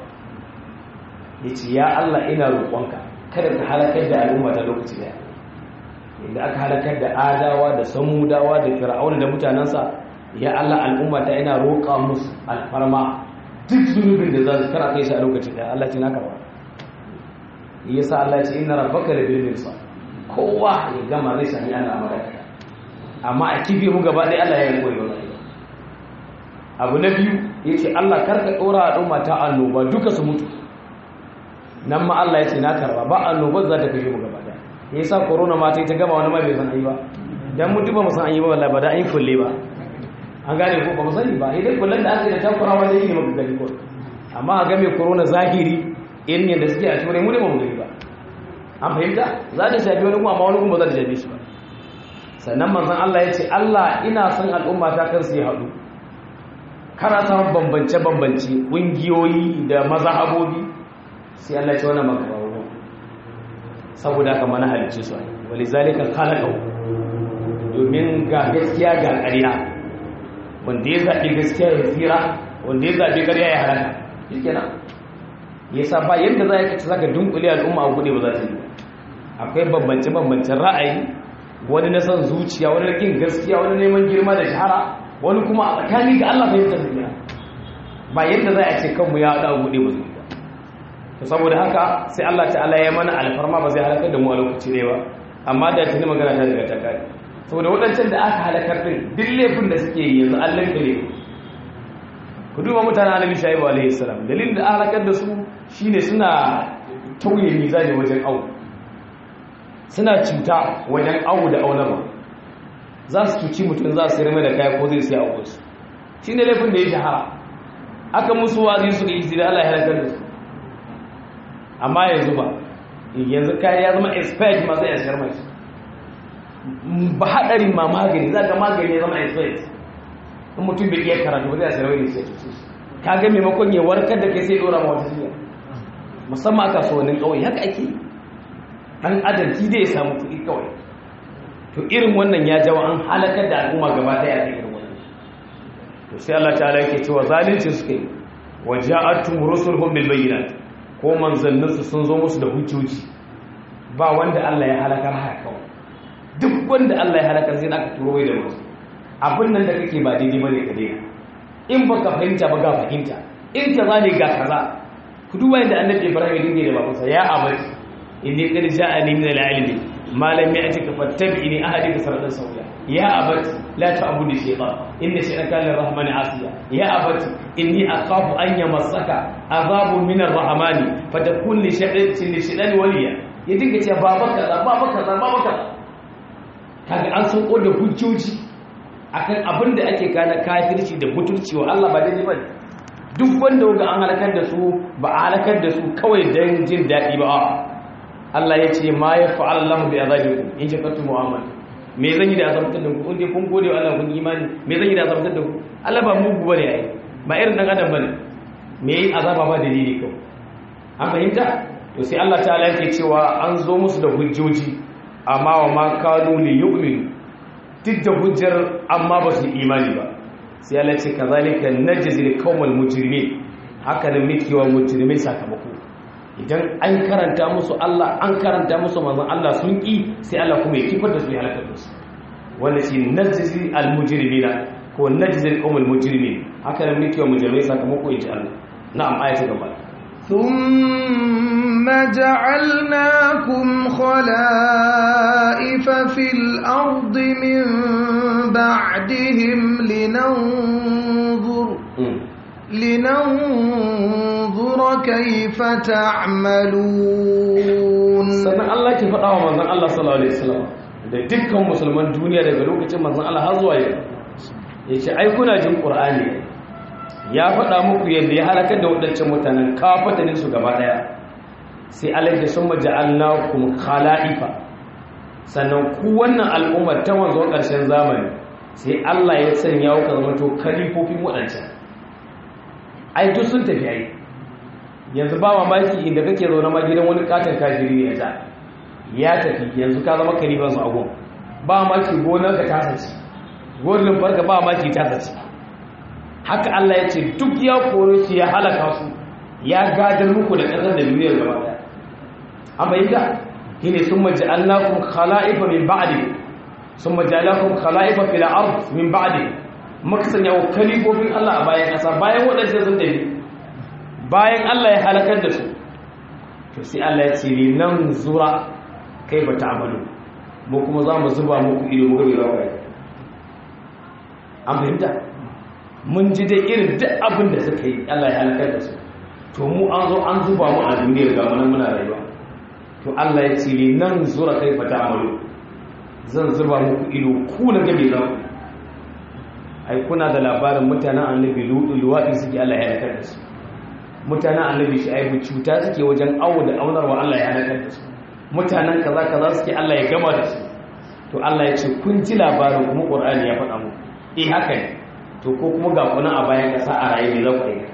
ya ce ya Allah ina roƙonka kada ka halakar da al'umma ta lokaci daya inda aka halakar da adawa da samudawa da fir'auna da mutanensa ya Allah al'umma ta ina roƙa musu alfarma duk zunubin da za su kara kai shi a lokaci daya Allah ce na karɓa yasa Allah ce inna rabbaka la bil mirsad kowa ya gama zai sami ana amara amma a kife mu gaba ɗaya Allah ya yi koyi wannan abu na biyu yace Allah karka dora al'umma ta annoba duka su mutu nan ma Allah yace na karba ba annoba za ta kashe mu gaba daya yasa corona ma ta yi ta gama wani ma bai san ai ba dan mutu ba mu san ai ba wallahi ba da ai kulle ba an gane ko ba mu sani ba idan kullun da aka yi da takurawa da yi ne maka gani ko amma a game corona zahiri irin yadda suke a turai mu ne ba mu gani ba an fahimta za ta shafi wani kuma amma wani kuma za ta shafi shi ba sannan manzon Allah ya ce Allah ina son al'umma ta kar su yi haɗu kana samun bambance-bambance ƙungiyoyi da mazhabobi sai Allah ya ce wannan maka ba saboda haka mana halicce su ai wali zalika khalaqahu domin ga gaskiya ga ƙarya wanda ya zaɓi gaskiya ya tsira wanda ya zaɓi ƙarya ya halaka shikenan yasa ba yadda za ka ci zaka dunkule al'umma a gude ba za ta yi akwai bambance-bambancen ra'ayi wani na son zuciya wani rikin gaskiya wani neman girma da shahara wani kuma a tsakani ga Allah fahimtar duniya ba yadda za a ce kanmu ya haɗa gude ba zuwa to saboda haka sai Allah ta'ala ya mana alfarma ba zai halakar da mu a lokaci ne ba amma da tuni magana ta daga ta kare saboda waɗancan da aka halakar din duk laifin da suke yi yanzu Allah ka laifin ku duba mutanen annabi shaibu alaihi salam dalilin da aka halakar da su shine suna tauye mizani wajen awu suna cuta wajen awu da aunama za su cuci mutum za su rame da kaya ko zai siya a wasu shi ne laifin da ya shahara aka musu wazi su da isi da Allah ya halakar da su amma yanzu ba yanzu kaya ya zama expert ma zai yashar mai ba haɗarin ma magani za ka magani ya zama expert in mutum bai iya karatu ba zai yashar mai sai cuci ka ga maimakon ya warkar da kai sai dora ma wata jiya musamman a kasuwannin ƙauye haka ake yi ɗan adam shi dai ya samu kuɗi kawai to irin wannan ya jawo an halakar da al'umma gaba ɗaya a irin wannan to sai Allah ta'ala yake cewa zalunci suka yi wa ja'atum rusuluhum bil bayyinat ko manzannin su sun zo musu da hujjoji ba wanda Allah ya halakar haka kawai duk wanda Allah ya halakar sai aka turo da musu abin nan da kake ba daidai bane ka daina in baka fahimta ba ga fahimta in kaza ne ga kaza ku duba yadda annabi Ibrahim ya dinga da babansa ya abati inni qad ja'ani min al-ilmi ma lam ya'tika fattabi'ni ahdika siratan sawiya ya abati la ta'budu shaytan inna shaytana lir-rahmani 'asiya ya abati inni akhafu an yamassaka adhabun min ar-rahmani fatakun li shaytan li shaytan waliya ya dinga cewa baba kaza baba kaza baba kaza kaga an san da hujjoji akan abin da ake gane kafirci da mutunci wa Allah ba daidai bane duk wanda ga an halakar da su ba a halakar da su kawai don jin daɗi ba Allah ya ce ma ya fa'ala Allah bi azabikum in shakartu mu'amal me zan yi da azabtar da ku in dai kun gode wa Allah kun imani me zan yi da azabtar da ku Allah ba mugu bane ai ba irin dan adam bane me yi azaba ba dalili kawai an fahimta to sai Allah ta'ala yake cewa an zo musu da hujjoji amma wa ma kanu li yu'minu duk da hujjar amma ba su imani ba sai Allah ce kazalika najzil qaumal mujrimin haka ne muke wa mujrimai sakamako idan an karanta musu Allah an karanta musu manzon Allah sun ki sai Allah kuma ya kifar da su ya halaka da su wanda shi najzil al mujrimina ko najzil qaumal mujrimin haka ne muke wa mujrimai sakamako in ji Allah na'am ayatu gaba ثم جعلناكم خلائف في الأرض من بعدهم لننظر لننظر كيف تعملون sannan Allah ke faɗa wa manzon Allah sallallahu alaihi wasallam da dukkan musulman duniya daga lokacin manzon Allah har zuwa yau yace ai kuna jin Qur'ani ya faɗa muku yadda ya halakar da waɗancan mutanen kafatanin su gaba ɗaya sai Allah ya sun maja'alnakum khala'ifa sannan ku wannan al'ummar ta wanzo ƙarshen zamani sai Allah ya sanya ku zama to kalifofin waɗancan ai duk sun tafi ai yanzu ba mamaki inda kake zaune ma gidan wani katon kafiri ne ya ya tafi yanzu ka zama kalifan su agon ba mamaki gonar ka ta sace gonar farka ba mamaki ta sace haka Allah ya ce duk ya kore su ya halaka su ya gadar muku da ƙasar da duniyar gaba daya an bayyana shine sun maja'alnakum khala'ifa min ba'di sun maja'alnakum khala'ifa fil ard min ba'di muka sanya wa kalifofin Allah a bayan ƙasa bayan waɗanda sun tafi bayan Allah ya halakar da su to sai Allah ya ce ni nan zura kai ba ta amalu mu kuma za mu zuba muku ido mu gabe ba kai an fahimta mun ji dai irin duk abin da suka yi Allah ya halakar da su to mu an zo an zuba mu a duniyar ga mu nan muna rayuwa to Allah ya ce li nan zura kai fata amalu zan zuba muku ido ku na gabe za ku ai kuna da labarin mutanen annabi lutu luwaɗi suke Allah ya halakar da su mutanen annabi shu'aibu cuta suke wajen awo da aunarwa Allah ya halakar da su mutanen kaza kaza suke Allah ya gama da su to Allah ya ce kun ji labarin kuma Qur'ani ya faɗa muku eh haka ne to ko kuma ga kuna a bayan kasa a raye ne za ku yi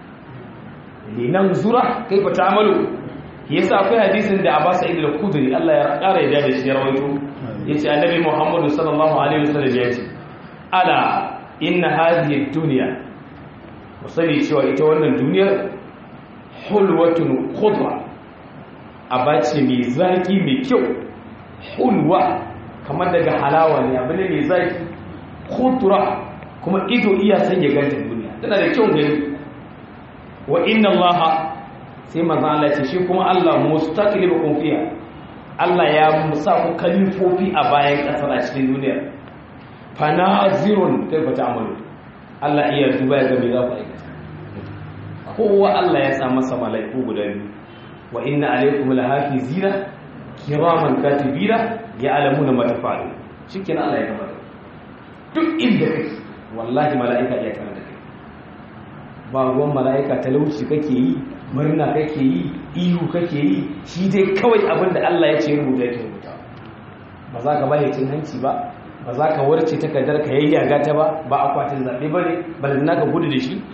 linan zura kaifa ta'malu yasa akwai hadisin da Abbas Sa'id al-Khudri Allah ya ƙara yadda da shi ya rawaito yace Annabi Muhammad sallallahu alaihi wasallam ya ce ala inna hadhihi ad-dunya musali cewa ita wannan duniyar hulwatun khudra abace mai zaki mai kyau hulwa kamar daga halawa ne abin ne mai zaki khudra kuma ido iya san ya ganta duniya tana da kyau gani wa inna allaha sai manzo Allah ya ce shi kuma Allah mustaqlibukum fiha Allah ya musa ku kalifofi a bayan kasar a cikin duniya fanazirun kaifa ta'malu Allah iya duba ya ga me za ku aikata kowa Allah ya sa masa malaiku guda biyu wa inna alaykum lahafizina kiraman katibina ya'lamuna ma tafa'alun shikenan Allah ya gama duk inda kake wallahi mala'ika iya tare da kai ba ruwan mala'ika talauci kake yi murna kake yi ihu kake yi shi dai kawai abinda Allah ya ce rubuta yake rubuta ba za ka bayyana cin hanci ba ba za ka warce takardar ka yayyaga ta ba ba akwatin zaɓe ba ne ba da naka gudu da shi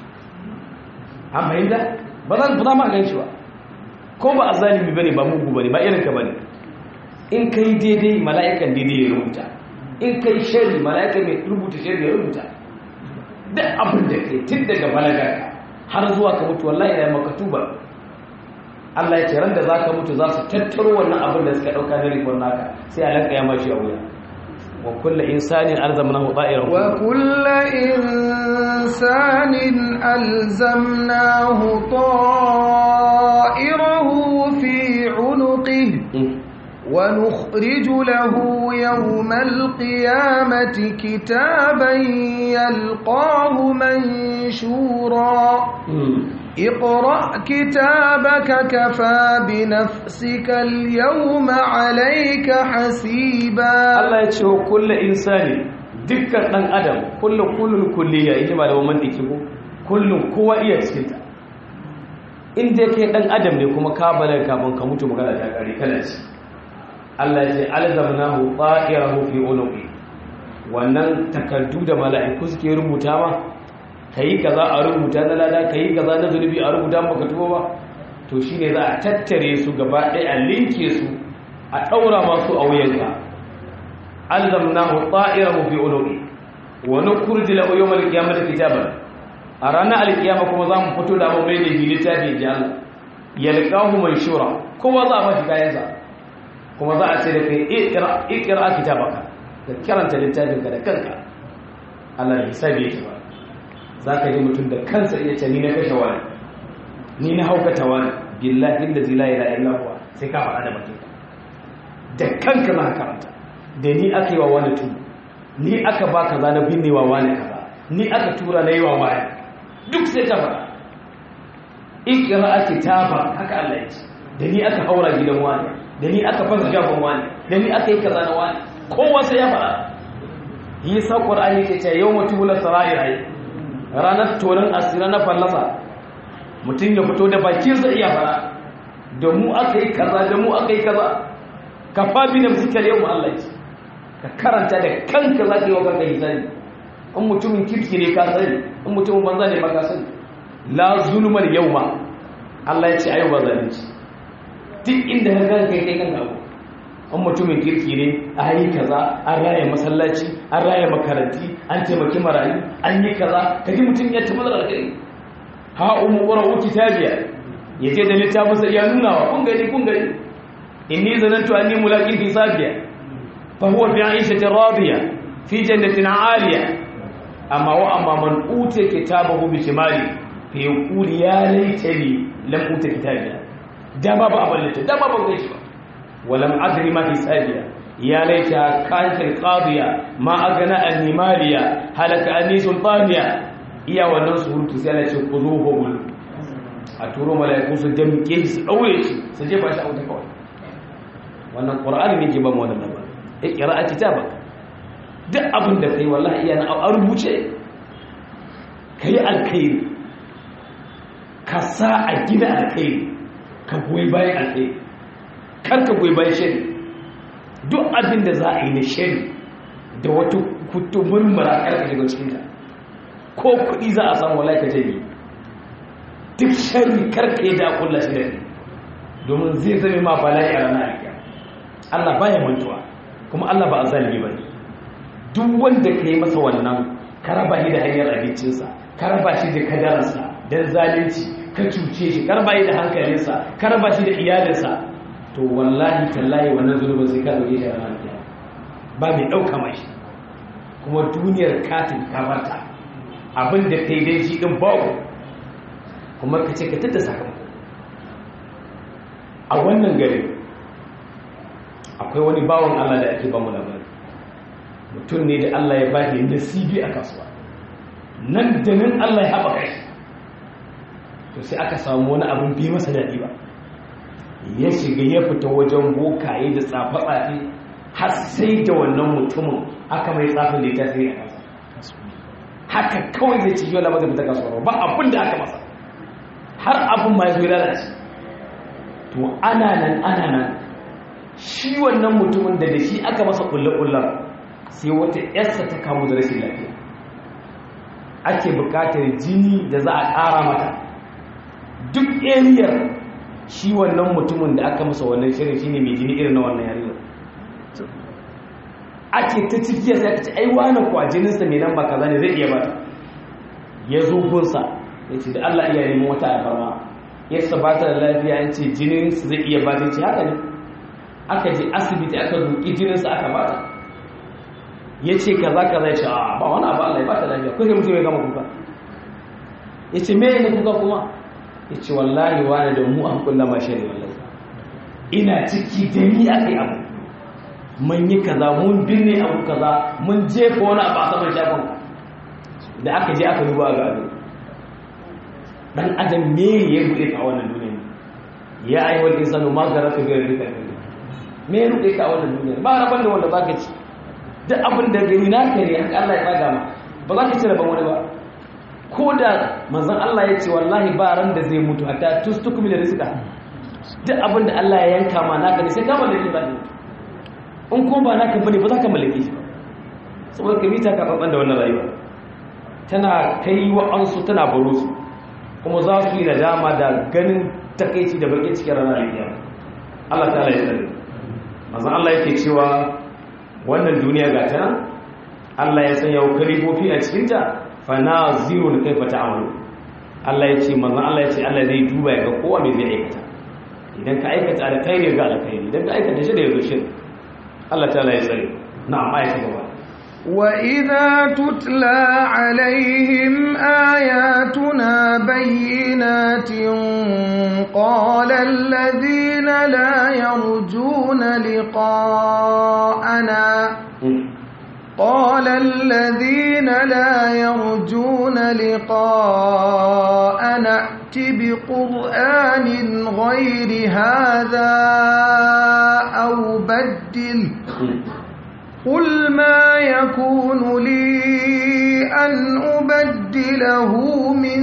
an fahimta ba za ba ma gan shi ba ko ba a zalimi ba ne ba mugu ba ne ba irinka ba ne in ka yi daidai mala'ikan daidai ya rubuta in ka yi shari mala'ikan mai rubuta shari ya rubuta duk abin da kai tun daga balagar har zuwa ka mutu wallahi ya maka tuba Allah ya ce ran da za ka mutu za su tattaro wannan abin da suka ɗauka na rikon naka sai a lanka ya mashi a wuya وكل إنسان ألزمناه طائره وكل إنسان ألزمناه طائره في عنقه ونخرج له يوم القيامة كتابا يلقاه منشورا اقرأ كتابك كفى بنفسك اليوم عليك حسيبا Allah ya ce wa kulle insani dukkan ɗan adam kullum kullum kulliya ita ba da waman ɗiki ko kullum kowa iya cikinta inda kai ɗan adam ne kuma ka balar kafin ka mutu magana ta ƙari kana ci Allah ya ce alzamnahu ta'irahu fi unuqi wannan takardu da mala'iku suke rubuta ma kayi kaza a rubuta na lada kayi kaza na zulubi a rubuta maka tuba ba to shine za a tattare su gaba ɗaya a linke su a ɗaura masu a wuyanka alzamnahu ta'irahu fi unuqi wa nukhruju lahu yawm al-qiyamati kitaban a ranar alkiyama kuma za mu fito da mu mai da littafi ji Allah yalqahu manshura kowa za a bashi kayansa kuma za a ce da kai ikra ikra kitabaka da karanta littafin ka da kanka Allah ya hisabi yake ba zaka ji mutum da kansa iya ce ni na kashe wani ni na haukata wani billahi allazi la ilaha illa huwa sai ka faɗa da bakinka da kanka za ka karanta da ni aka yi wa wani tu ni aka ba kaza na binne wa wani kaza ni aka tura na yi wa wani duk sai ka faɗa ikira ake taba haka Allah ya ce da ni aka haura gidan wani da ni aka fasa shafin wani da ni aka yi kaza na wani kowa sai ya faɗa yi sa ƙwar'ani ke ce yau mutu wula sara'ir ai ranar tonin asira na fallasa mutum ya fito da bakinsa iya faɗa da mu aka yi kaza da mu aka yi kaza ka fabi da fuskar yau Allah ce ka karanta da kanka za ka yi wa kanka hisani in mutumin kirki ne ka sani in mutumin banza ne ba ka sani la zulmar yau ma Allah ya ce ayo ba zalunci duk inda ka ganka kai kai kanka abu in mutumin kirki ne a yi kaza an raya masallaci an raya makaranti an taimaki marayu an yi kaza ka ji mutum ya tabbata da kai ha umu qra'u kitabiya yace da littafinsa ya nuna wa kun gani kun gani inni zanantu anni mulaqin hisabiya fa huwa fi 'ishatin radiya fi jannatin 'aliya amma wa amma man uta kitabahu bi shimali fa yaqulu ya laitani lam uta kitabiya dama ba aballata dama ba gaishe ba walam adri ma hisabiya ya laita kanat alqadiya ma agana anni maliya halaka anni sultaniya iya wannan surutu sai Allah ce ku zo hobul a turo mala'iku su damke shi su daure shi su jefa shi a wuta kawai wannan qur'ani ne ke ba mu wannan labarin ikra a kitabaka duk abin da kai wallahi iya na a rubuce kai alkhairi ka sa a gida alkhairi ka goyi bayan alkhairi kar ka goyi bayan shari duk abin da za a yi na shari da wata kutumin marakar ka shiga cikin ta ko kuɗi za a samu wallahi ka jami duk shari karka yi da kulla shi da ne domin zai zame ma bala'i a ranar alkiya Allah baya mantuwa kuma Allah ba a zalimi ba ne duk wanda ka yi masa wannan ka raba shi da hanyar abincinsa ka raba shi da kadararsa don zalunci ka cuce shi ka raba shi da hankalinsa ka raba shi da iyalinsa to wallahi tallahi wannan zunubin sai ka dauke shi a ranar alkiya ba mai ɗauka mai kuma duniyar katin kamarta abin da ka yi dai shi ɗin babu kuma ka ce ka tada sakamako a wannan gari akwai wani bawon Allah da ake ba mu labari mutum ne da Allah ya ba shi nasibi a kasuwa nan da nan Allah ya haɓaka shi to sai aka samu wani abin bi masa daɗi ba ya shiga ya fita wajen bokaye da tsafe-tsafe har sai da wannan mutumin aka mai tsafin da ya tasiri a kansa haka kawai zai ci yau labar da fita kasuwa ba abin da aka masa har abin ma ya zo lalace to ana nan ana nan shi wannan mutumin da da shi aka masa kulle-kullen sai wata yarsa ta kamu da rashin lafiya ake bukatar jini da za a ƙara mata duk ariyar shi wannan mutumin da aka masa wannan shirin shi ne mai jini irin na wannan yariyar ake ta cikiya sai aka ce ai wani kwa jininsa mai nan ba kaza ne zai iya bata ya zo gunsa ya ce da Allah iya neman wata alfarma ya sabata da lafiya an ce jininsa zai iya bata ce haka ne aka je asibiti aka zuƙi jininsa aka bata ya ce kaza kaza ya ce a ba wani abu Allah ya bata lafiya ko sai mutum ya gama kuka ya ce me ne kuka kuma ya ce wallahi wani da mu an kulla mashi ne wallahi ina ciki da ni aka yi abu mun yi kaza mun binne abu kaza mun jefa wani abu a saman shafin da aka je aka duba ga abin dan adam me ya ruɗe ka wannan duniya ya ayi wal insanu ma garaka bi rabbika me ya ruɗe ka wannan duniya ba raban da wanda baka ci duk abin da gani na kare haka Allah ya faga ma ba za ka ci rabon wani ba ko da manzon Allah ya ce wallahi ba ran da zai mutu hatta tustukum da rizqa duk abin da Allah ya yanka ma naka ne sai ka mallake ba in ko ba naka bane ba za ka mallake shi ba saboda ka mita ka babban da wannan rayuwa tana kai wa ansu tana baro su kuma za su yi nadama da ganin takaici da bakin cikin ranar alkiyama Allah ta ya tsare manzon Allah yake cewa wannan duniya ga ta Allah ya sanya kalifofi a cikin ta fa nazirun kaifa ta'malu Allah ya ce manzon Allah ya ce Allah zai duba ya ga kowa me zai aikata idan ka aikata alkhairi ga alkhairi idan ka aikata shi da yazo shi Allah ta ya tsare na'am ayati gaba وَإِذَا تُتْلَى عَلَيْهِمْ آيَاتُنَا بَيِّنَاتٍ قَالَ الَّذِينَ لَا يَرْجُونَ لِقَاءَنَا قَالَ الَّذِينَ لَا يَرْجُونَ لِقَاءَنَا ائْتِ بِقُرْآنٍ غَيْرِ هَذَا أَوْ بَدِّلْهُ قل ما يكون لي أن أبدله من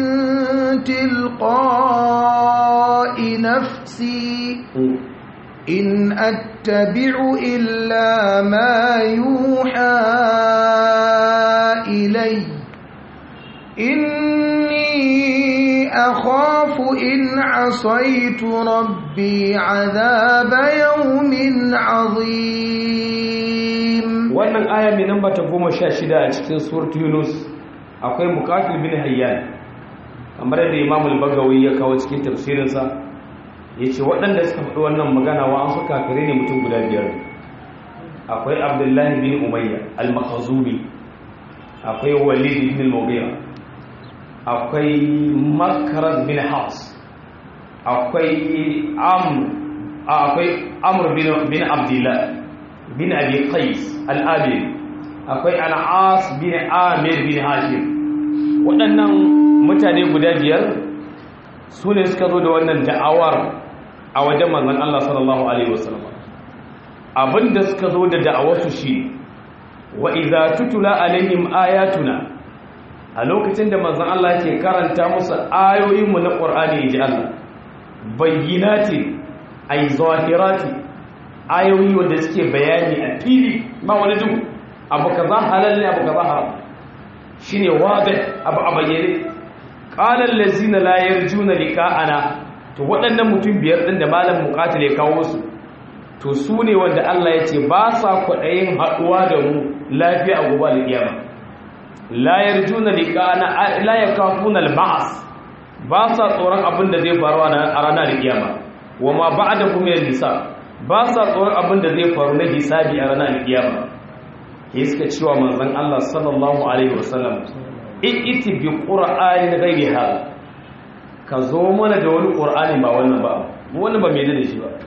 تلقاء نفسي إن أتبع إلا ما يوحى إلي إني أخاف إن عصيت ربي عذاب يوم عظيم wannan aya mai namba ta goma sha shida a cikin suratu yunus akwai mukatil bin hayyan kamar da imamul bagawi ya kawo cikin tafsirinsa ya ce waɗanda suka faɗi wannan magana wa an suka kare ne mutum guda biyar akwai abdullahi bin umayya al-makhazumi akwai walid bin al-mughira akwai makaraz bin haus akwai amr akwai amr bin abdullah bin abi qais al-abil akwai al-as bin amir bin hashim waɗannan mutane guda biyar su ne suka zo da wannan da'awar a wajen manzon Allah sallallahu alaihi wasallam abinda suka zo da da'awarsu shi wa idza tutula alaihim ayatuna a lokacin da manzon Allah ke karanta musu ayoyinmu na Qur'ani inji Allah bayyinati ay zahirati ayoyi wanda suke bayani a fili ba wani duhu abu kaza halal ne abu kaza haram shine wadih abu a bayyane qala allazina la yarjuna liqa'ana to waɗannan mutum biyar din da malam muqatil ya kawo su to su ne wanda Allah ya ce ba sa kwaɗayin haɗuwa da mu lafiya a gobe alƙiyama la yarjuna liqa'ana la yakafuna al-ba'th ba sa tsoron abin da zai faru a ranar alƙiyama wa ma ba'dahu min al-hisab ba sa tsoron abin da zai faru na hisabi a ranar alƙiyama ya suka cewa manzon Allah sallallahu alaihi wasallam iti bi qur'anin ghairi hal ka zo mana da wani qur'ani ba wannan ba wannan ba mai da shi ba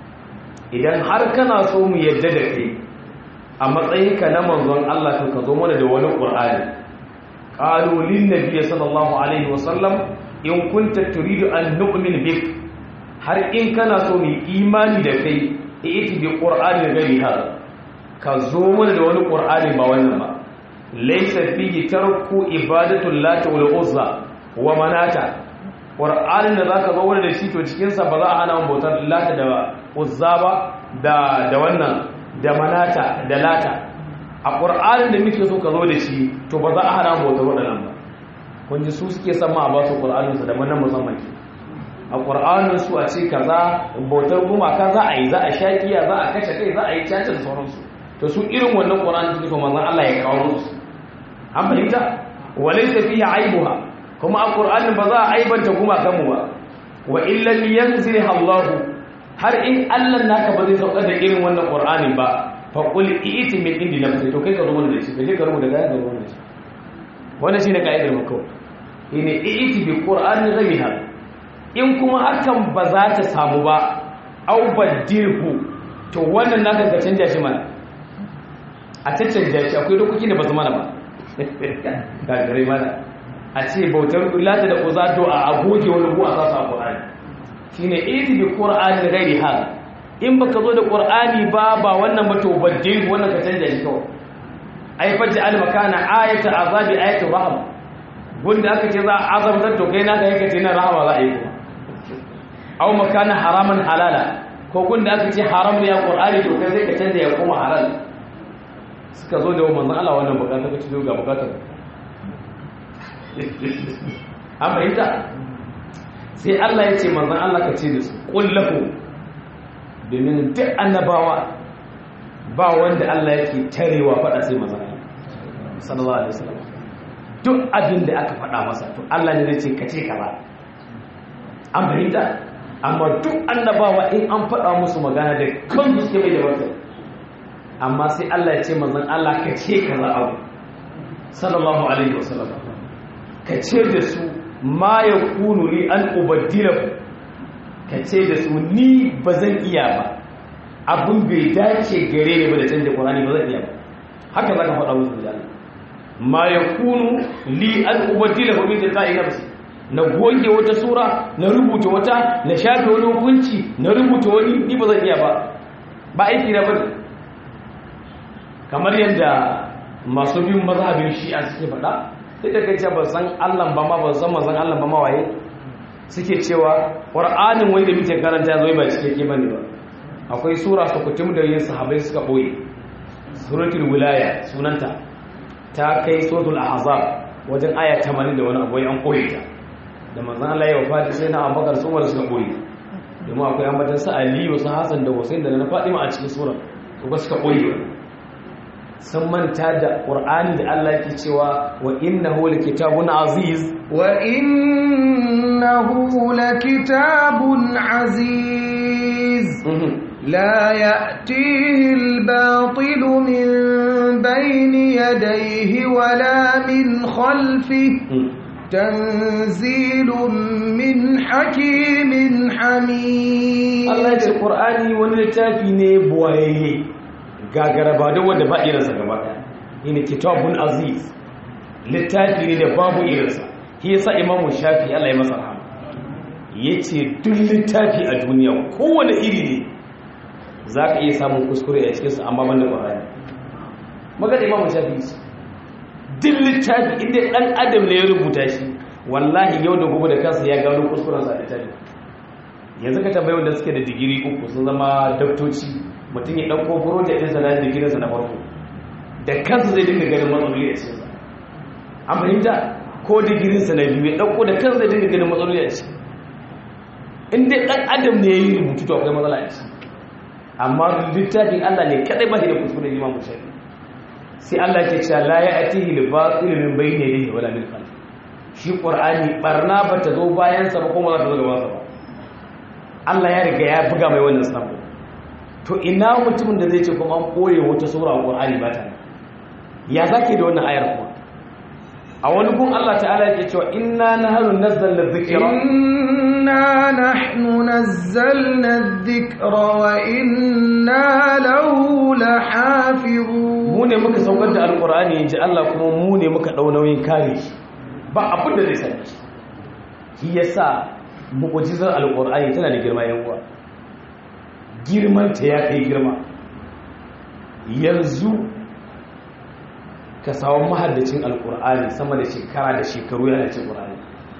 idan har kana so mu yadda da kai a matsayinka na manzon Allah to ka zo mana da wani qur'ani qalu lin nabiy sallallahu alaihi wasallam in kunta turidu an nu'min bik har in kana so mu imani da kai iti bi qur'anin ghairi hal ka zo mana da wani qur'ani ba wannan ba laysa fihi tarku ibadatul lati wal uzza wa manata qur'anin da zaka zo wani da shi to cikin sa ba za a hana bautar lata da uzza ba da da wannan da manata da lata a qur'anin da muke so ka zo da shi to ba za a hana bautar wadannan ba kun ji su suke san ma a ba su qur'anin su da manan musamman ke a qur'anin su a ce kaza bautar gumaka za a yi za a shakiya za a kashe kai za a yi caca da sauransu to su irin wannan qur'ani suke so manzon Allah ya kawo musu an fahimta walaysa fihi aibuha kuma a qur'anin ba za a aibanta gumakan mu ba wa illam yanzilha Allah har in Allah naka ba zai sauka da irin wannan Qur'ani ba fa qul i'ti min indi nafsi to kai ka rubuta da shi kaje ka rubuta da ga rubuta da shi wannan shine kaidar mako ine i'ti bi Qur'ani ghayha in kuma hakan ba za ta samu ba au badilhu to wannan naka ka canja shi mana a caccanja shi akwai dokokin da ba su mana ba ga gare mana a ce bautar lata da uzato a agoge wani bu a sasa a Qur'ani shine iti bi qur'ani ghairi hal in baka zo da qur'ani ba ba wannan ba to baddil wannan ka canja shi kawai ai faji al makana ayata azabi ayatu rahma gunda aka ce za a azabtar to kai naka yake ce na rahama za a yi kuma aw makana haraman halala ko gunda aka ce haram ne ya qur'ani to kai sai ka canja ya kuma halal suka zo da manzon Allah wannan bukata ka ci ga bukatar an fahimta sai Allah ya ce manzan Allah ka ce da su ƙullahu domin duk annabawa ba wanda Allah yake tarewa faɗa sai manzan Allah sallallahu alaihi wasallam duk abin da aka faɗa masa to Allah ne zai ce ka ce ka ba an fahimta amma duk annabawa in an faɗa musu magana da kan suke mai da wata amma sai Allah ya ce manzan Allah ka ce ka za abu sallallahu alaihi wasallam ka ce da su ma ya kunu ni an ubaddilahu ka ce da su ni ba zan iya ba abin bai dace gare ni ba da canja ƙwarani ba zan iya ba haka za ka faɗa musu da ma ya kunu li an ubaddilahu min tilqa'i nafsi na goge wata sura na rubuta wata na shafe wani hukunci na rubuta wani ni ba zan iya ba ba aiki na bane kamar yadda masu bin mazhabin shi'a suke faɗa sai da kai ce ba san Allah ba ma ba san manzon Allah ba ma waye suke cewa Qur'anin wai da muke karanta zai ba cikakke bane ba akwai sura su kutum da yin sahabbai suka boye suratul wilaya sunanta ta kai suratul ahzab wajen aya 80 da wani abu an koye ta da manzon Allah ya wafati sai na Abubakar su Umar suka boye domin akwai ambatan sa Aliyu su Hassan da Hussein da na Fatima a cikin sura to ba suka boye sun manta da ƙur'ani da Allah ke cewa wa innahu kitabun aziz wa innahu kitabun aziz la ya'tihi al-batil min bayni yadayhi wala min khalfihi tanzilun min hakimin hamid Allah ya ce ƙur'ani wani littafi ne buwaye gagara ba don wanda ba irinsa gaba ɗaya yana kitabun aziz littafi ne da babu irinsa shi yasa imamu shafi Allah ya masa rahama yace duk littafi a duniya kowane iri ne zaka iya samun kuskure a cikin sa amma banda Qur'ani magana imamu shafi duk littafi inda dan adam ne ya rubuta shi wallahi yau da gobe da kansa ya gano kuskuren sa a littafi yanzu ka tambayi wanda suke da digiri uku sun zama daktoci mutum ya ɗauko project ɗinsa na digirinsa na farko da kansa zai dinga ganin matsaloli a cikinsa an fahimta ko digirinsa na biyu ya ɗauko da kansa zai dinga ganin matsaloli a ciki in dai ɗan adam ne ya yi rubutu to akwai matsala a ciki amma littafin allah ne kaɗai ba shi da kuskure ne mamu shafi sai allah ke cewa la ya atihi li batil min bayni yadihi wala min khalfi shi qur'ani barna ba ta zo bayan sa ba kuma za ta zo gaban sa ba Allah ya riga ya buga mai wannan sabo to ina mutumin da zai ce kuma an koye wata sura a Qur'ani ba ta ya zake da wannan ayar kuma a wani gun Allah ta'ala yake cewa inna nahnu nazzalna dhikra inna nahnu nazzalna dhikra wa inna lahu lahafizun mu ne muka saukar da alqur'ani inji Allah kuma mu ne muka dau nauyin kare shi ba abin da zai sani shi yasa mu'ujizar alƙur'ani tana da girma yan uwa girmanta ya kai girma yanzu ka samu mahaddacin alƙur'ani sama da shekara da shekaru yana cin ƙur'ani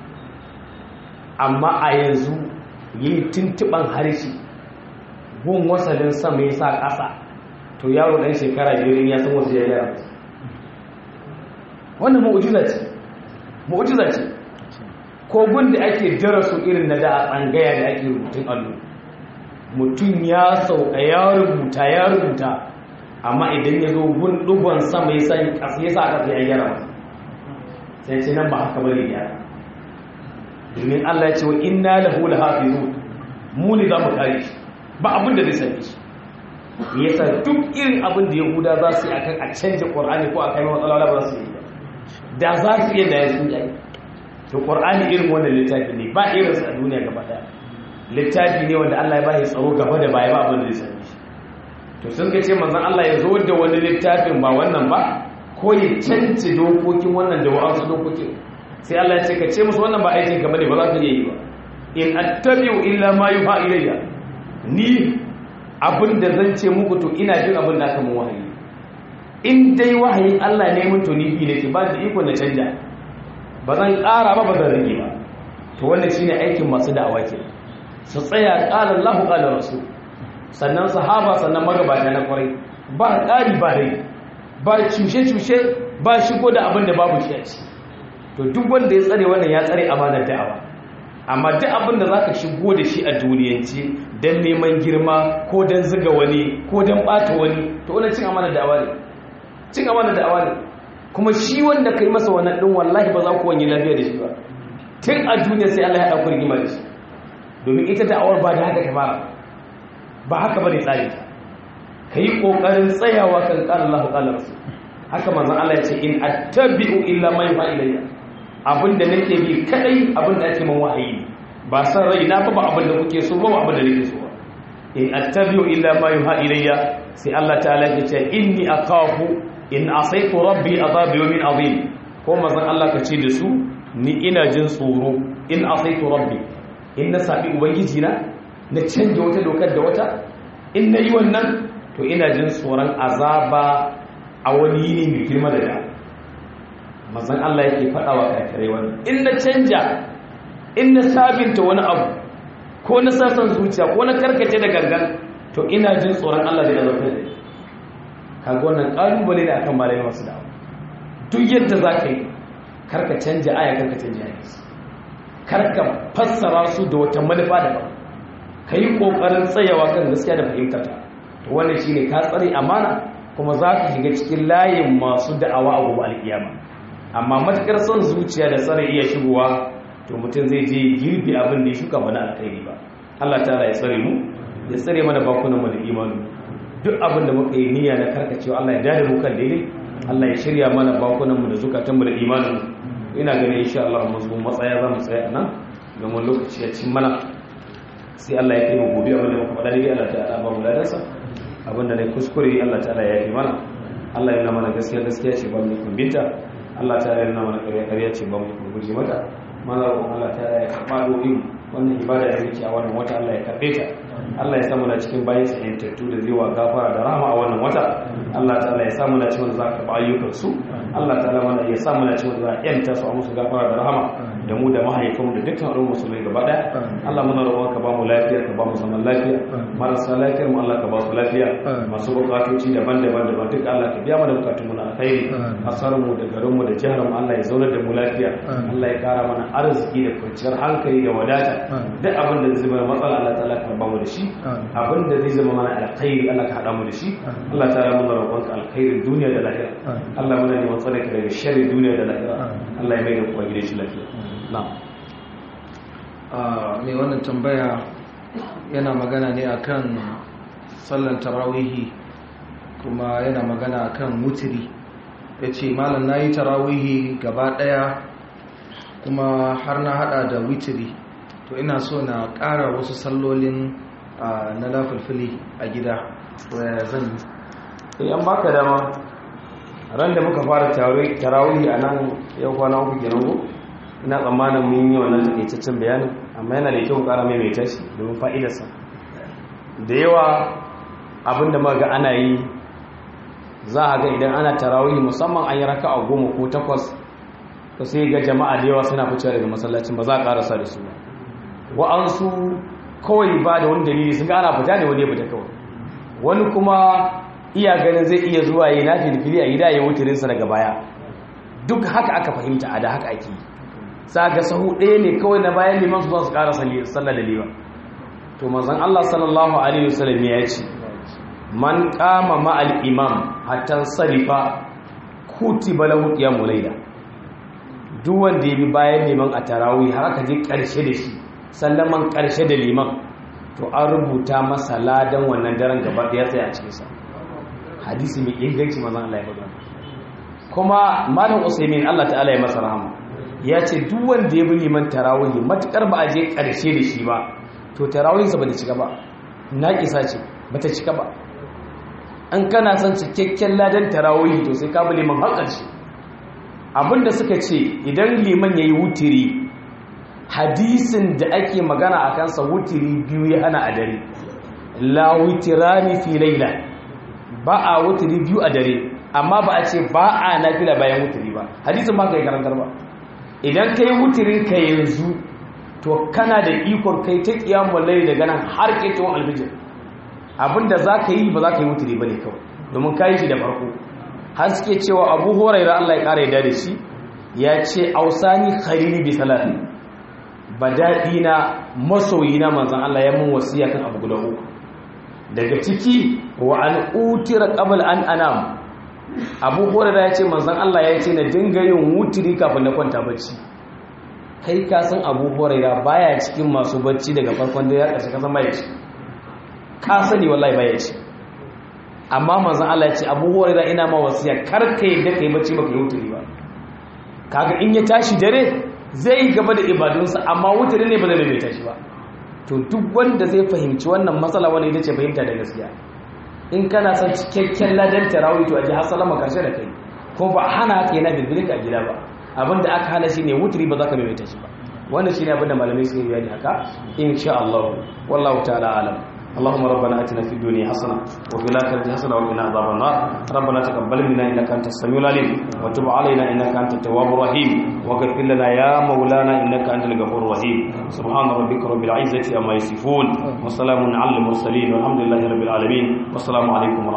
amma a yanzu yi tuntuɓan harshe gun wasalin sama ya sa ƙasa to yaro ɗan shekara biyar ya san wasu ya yara wannan mu'ujiza ce mu'ujiza ce kogun da ake darasu irin na da a tsangaya da ake rubutun allo mutum ya sauka ya rubuta ya rubuta amma idan ya zo gun dugon sama ya sa ƙasa ya sa ƙasa ya gyara masa sai ce nan ba haka bane ya domin Allah ya ce wa inna lahu lahafizun mu ne za mu kare shi ba abin da zai sani shi yasa duk irin abin da yahuda za su yi akan a canja qur'ani ko a kai matsala ba za su yi ba da za su yi da ya sun yi to qur'ani irin wannan littafi ne ba irin sa a duniya gaba daya littafi ne wanda Allah ya bashi tsaro gaba da baya ba abin da zai sani shi to sun ga ce manzon Allah ya zo da wani littafin ba wannan ba ko ya cance dokokin wannan da wa'ansu dokokin sai Allah ya ce ka ce musu wannan ba aikin ka bane ba za ka iya yi ba in attabi'u illa ma yuha ilayya ni abin da zan ce muku to ina jin abin da aka mun wahayi in dai wahayin Allah ne mun to ni bi nake ba da iko na canja ba zan ƙara ba ba zan rage ba to wannan shine aikin masu da'awa ke su tsaya qala Allahu qala rasul sannan sahaba sannan magabata na kwarai ba ƙari ba rai ba cushe-cushe ba shigo da abin da babu shi a ci to duk wanda ya tsare wannan ya tsare amanar da'awa amma duk abin da za ka shigo da shi a duniyance don neman girma ko don ziga wani ko don ɓata wani to wani cin amanar da'awa ne cin amanar da'awa ne kuma shi wanda ka yi masa wannan ɗin wallahi ba za ku wani lafiya da shi ba tun a duniya sai Allah ya ɗauki rigima da shi domin ita da'awar ba da haka ta fara ba haka ba ne tsari ta ka yi ƙoƙarin tsayawa kan ƙarar Allah ƙalar su haka manzan Allah ya ce in attabi'u illa ma yuha ilayya abinda nake bi kadai abinda ake man wahayi ba san rai na ba abinda kuke so ba abinda nake so in attabi'u illa ma yuha ilayya sai Allah ta'ala ya ce inni akhafu in asaitu rabbi adhab yawmin azim ko manzan Allah ka ce da su ni ina jin tsoro in asaitu rabbi in na sabi ubangiji na na canja wata dokar da wata in nayi wannan to ina jin tsoron azaba a wani yini mai girma da da mazan Allah yake faɗa wa kafirai wani in na canja in na sabinta wani abu ko na sassan zuciya ko na karkace da gangan to ina jin tsoron Allah da azabtar da kaga wannan kalubale ne akan malai masu dawo duk yadda za ka yi karka canja aya karka canja hadisi karka fassara su da wata manufa daban ka yi ƙoƙarin tsayawa kan gaskiya da fahimtar ta to wannan shine ka tsare amana kuma za ka shiga cikin layin masu da'awa a gobe alkiyama amma matakar son zuciya da tsare iya shigowa to mutum zai je girbi abin da ya shuka mana alkhairi ba Allah ta'ala ya tsare mu ya tsare mana bakunan mu da imanu duk abin da muka yi niyya na karkacewa Allah ya dade mu kan daidai Allah ya shirya mana bakunan mu da zukatan mu da imanin ina ganin insha Allah mu zo matsaya za mu tsaya nan ga mun lokaci ya cin mana sai Allah ya kai mu gobe abin da muka faɗa dai Allah ta'ala ba mu ladansa abinda ne kuskure Allah ta'ala ya yi mana Allah yana mana gaskiya gaskiya ce ba mu kumbinta Allah ta yarda mana ƙarya ƙarya ce ba mu guje mata mana roƙon Allah ta ya karɓa domin wannan ibada da muke a wannan wata Allah ya karɓe ta Allah ya samu na cikin bayan sa yantattu da zai wa gafara da rahama a wannan wata Allah ta ya samu na cikin za ka ba ayyukan su Allah ta mana ya samu na cikin za a yanta su a musu gafara da rahama da mu da mahaifanmu da dukkan al'ummar musulmai gaba ɗaya Allah muna roƙon ka ba mu lafiya ka ba mu zaman lafiya marasa lafiyar mu Allah ka ba su lafiya masu bukatoci daban-daban daban duk Allah ka biya mana bukatun mu na alkhairi asar mu da garin mu da jihar mu Allah ya zaunar da mu lafiya Allah ya kara mana arziki da kwanciyar hankali da wadata duk abin da zai zama matsala Allah ta'ala ka ba mu da shi abin da zai zama mana alkhairi Allah ka hada mu da shi Allah ta'ala muna roƙon ka alkhairin duniya da lahira Allah muna neman tsare ka daga sharri duniya da lahira Allah ya mai da kuwa gidan shi lafiya na'am mai wannan tambaya yana magana ne akan sallan tarawihi kuma yana magana akan mutiri ya ce malam na yi tarawihi gaba daya kuma har na hada da witiri to ina so na kara wasu sallolin na lafulfuli a gida waya zan yi an baka dama ran da muka fara tarawihi a nan yau kwana uku kenan ko ina tsammanin mun yi wannan takaitaccen bayanin amma yana da kyau kara mai mai tashi domin fa'idarsa da yawa abinda maga ana yi za a ga idan ana tarawih musamman an yi raka a goma ko takwas to sai ga jama'a da yawa suna fice daga masallacin ba za a karasa da su ba wa'ansu kawai ba da wani dalili sun ga ana fita ne wani ya fita kawai wani kuma iya ganin zai iya zuwa yi na filfili a gida ya wutirinsa daga baya duk haka aka fahimta a da haka ake yi sa ga sahu ɗaya ne kawai na bayan liman su su ƙara sallar da liman to manzon Allah sallallahu alaihi wasallam ya ce man qama ma'al imam hatta sarifa kutiba lahu qiyamul layla duk wanda ya bi bayan liman a tarawih har aka je ƙarshe da shi sallaman ƙarshe da liman to an rubuta masa ladan wannan daren gaba ɗaya tsaya a cikin sa hadisi mai inganci manzon Allah ya faɗa kuma malam Usaimin Allah ta'ala ya masa rahama ya ce duk wanda ya bi liman tarawihi matukar ba a je ƙarshe da shi ba to tarawihinsa ba ta cika ba na ƙisa ce ba ta cika ba an kana son cikakken ladan tarawihi to sai ka bi liman har ƙarshe abinda suka ce idan liman ya yi wutiri hadisin da ake magana a kansa wutiri biyu ya hana a dare la wutirani fi laila ba a wutiri biyu a dare amma ba a ce ba a nafila bayan wutiri ba hadisin ba ka yi karantar ba idan ka yi wutirin ka yanzu to kana da ikon kai ta kiyamun lai daga nan har ketewar alfijir abinda za ka yi ba za ka yi wutiri ba ne kawai domin ka yi shi da farko har suke cewa abu horaira allah ya ƙara yada da shi ya ce ausani khalili bi salati ba daɗi na masoyi na manzan allah ya mun wasiya kan abu guda uku daga ciki wa an utira qabl an anam abu horaira ya ce manzan allah ya ce na dinga yin wutiri kafin na kwanta bacci kai ka san abu horaira baya cikin masu bacci daga farkon da ya ƙarshe ka san baya ci ka sani wallahi baya ci amma manzon Allah ya ce abu horaira ina ma wasiya kar ka yadda kai bacci baka yi wuturi ba kaga in ya tashi dare zai yi gaba da ibadunsa amma wuturi ne ba zai mai tashi ba to duk wanda zai fahimci wannan matsala wani ita ce fahimta da gaskiya in kana son cikakken ladan tarawih to a ji har salama karshe da kai ko ba hana ka yana bilbilin a gida ba abinda aka hana shi ne wuturi ba za ka maimaita shi ba wannan shi ne abinda malamai suke bayani haka insha Allah wallahu ta'ala alam اللهم ربنا اتنا في الدنيا حسنه وفي الاخره حسنه وقنا عذاب النار ربنا تقبل منا انك انت السميع العليم وتب علينا انك انت التواب الرحيم واغفر لنا يا مولانا انك انت الغفور الرحيم سبحان ربك رب العزه عما يصفون وسلام على المرسلين والحمد لله رب العالمين والسلام عليكم ورحمة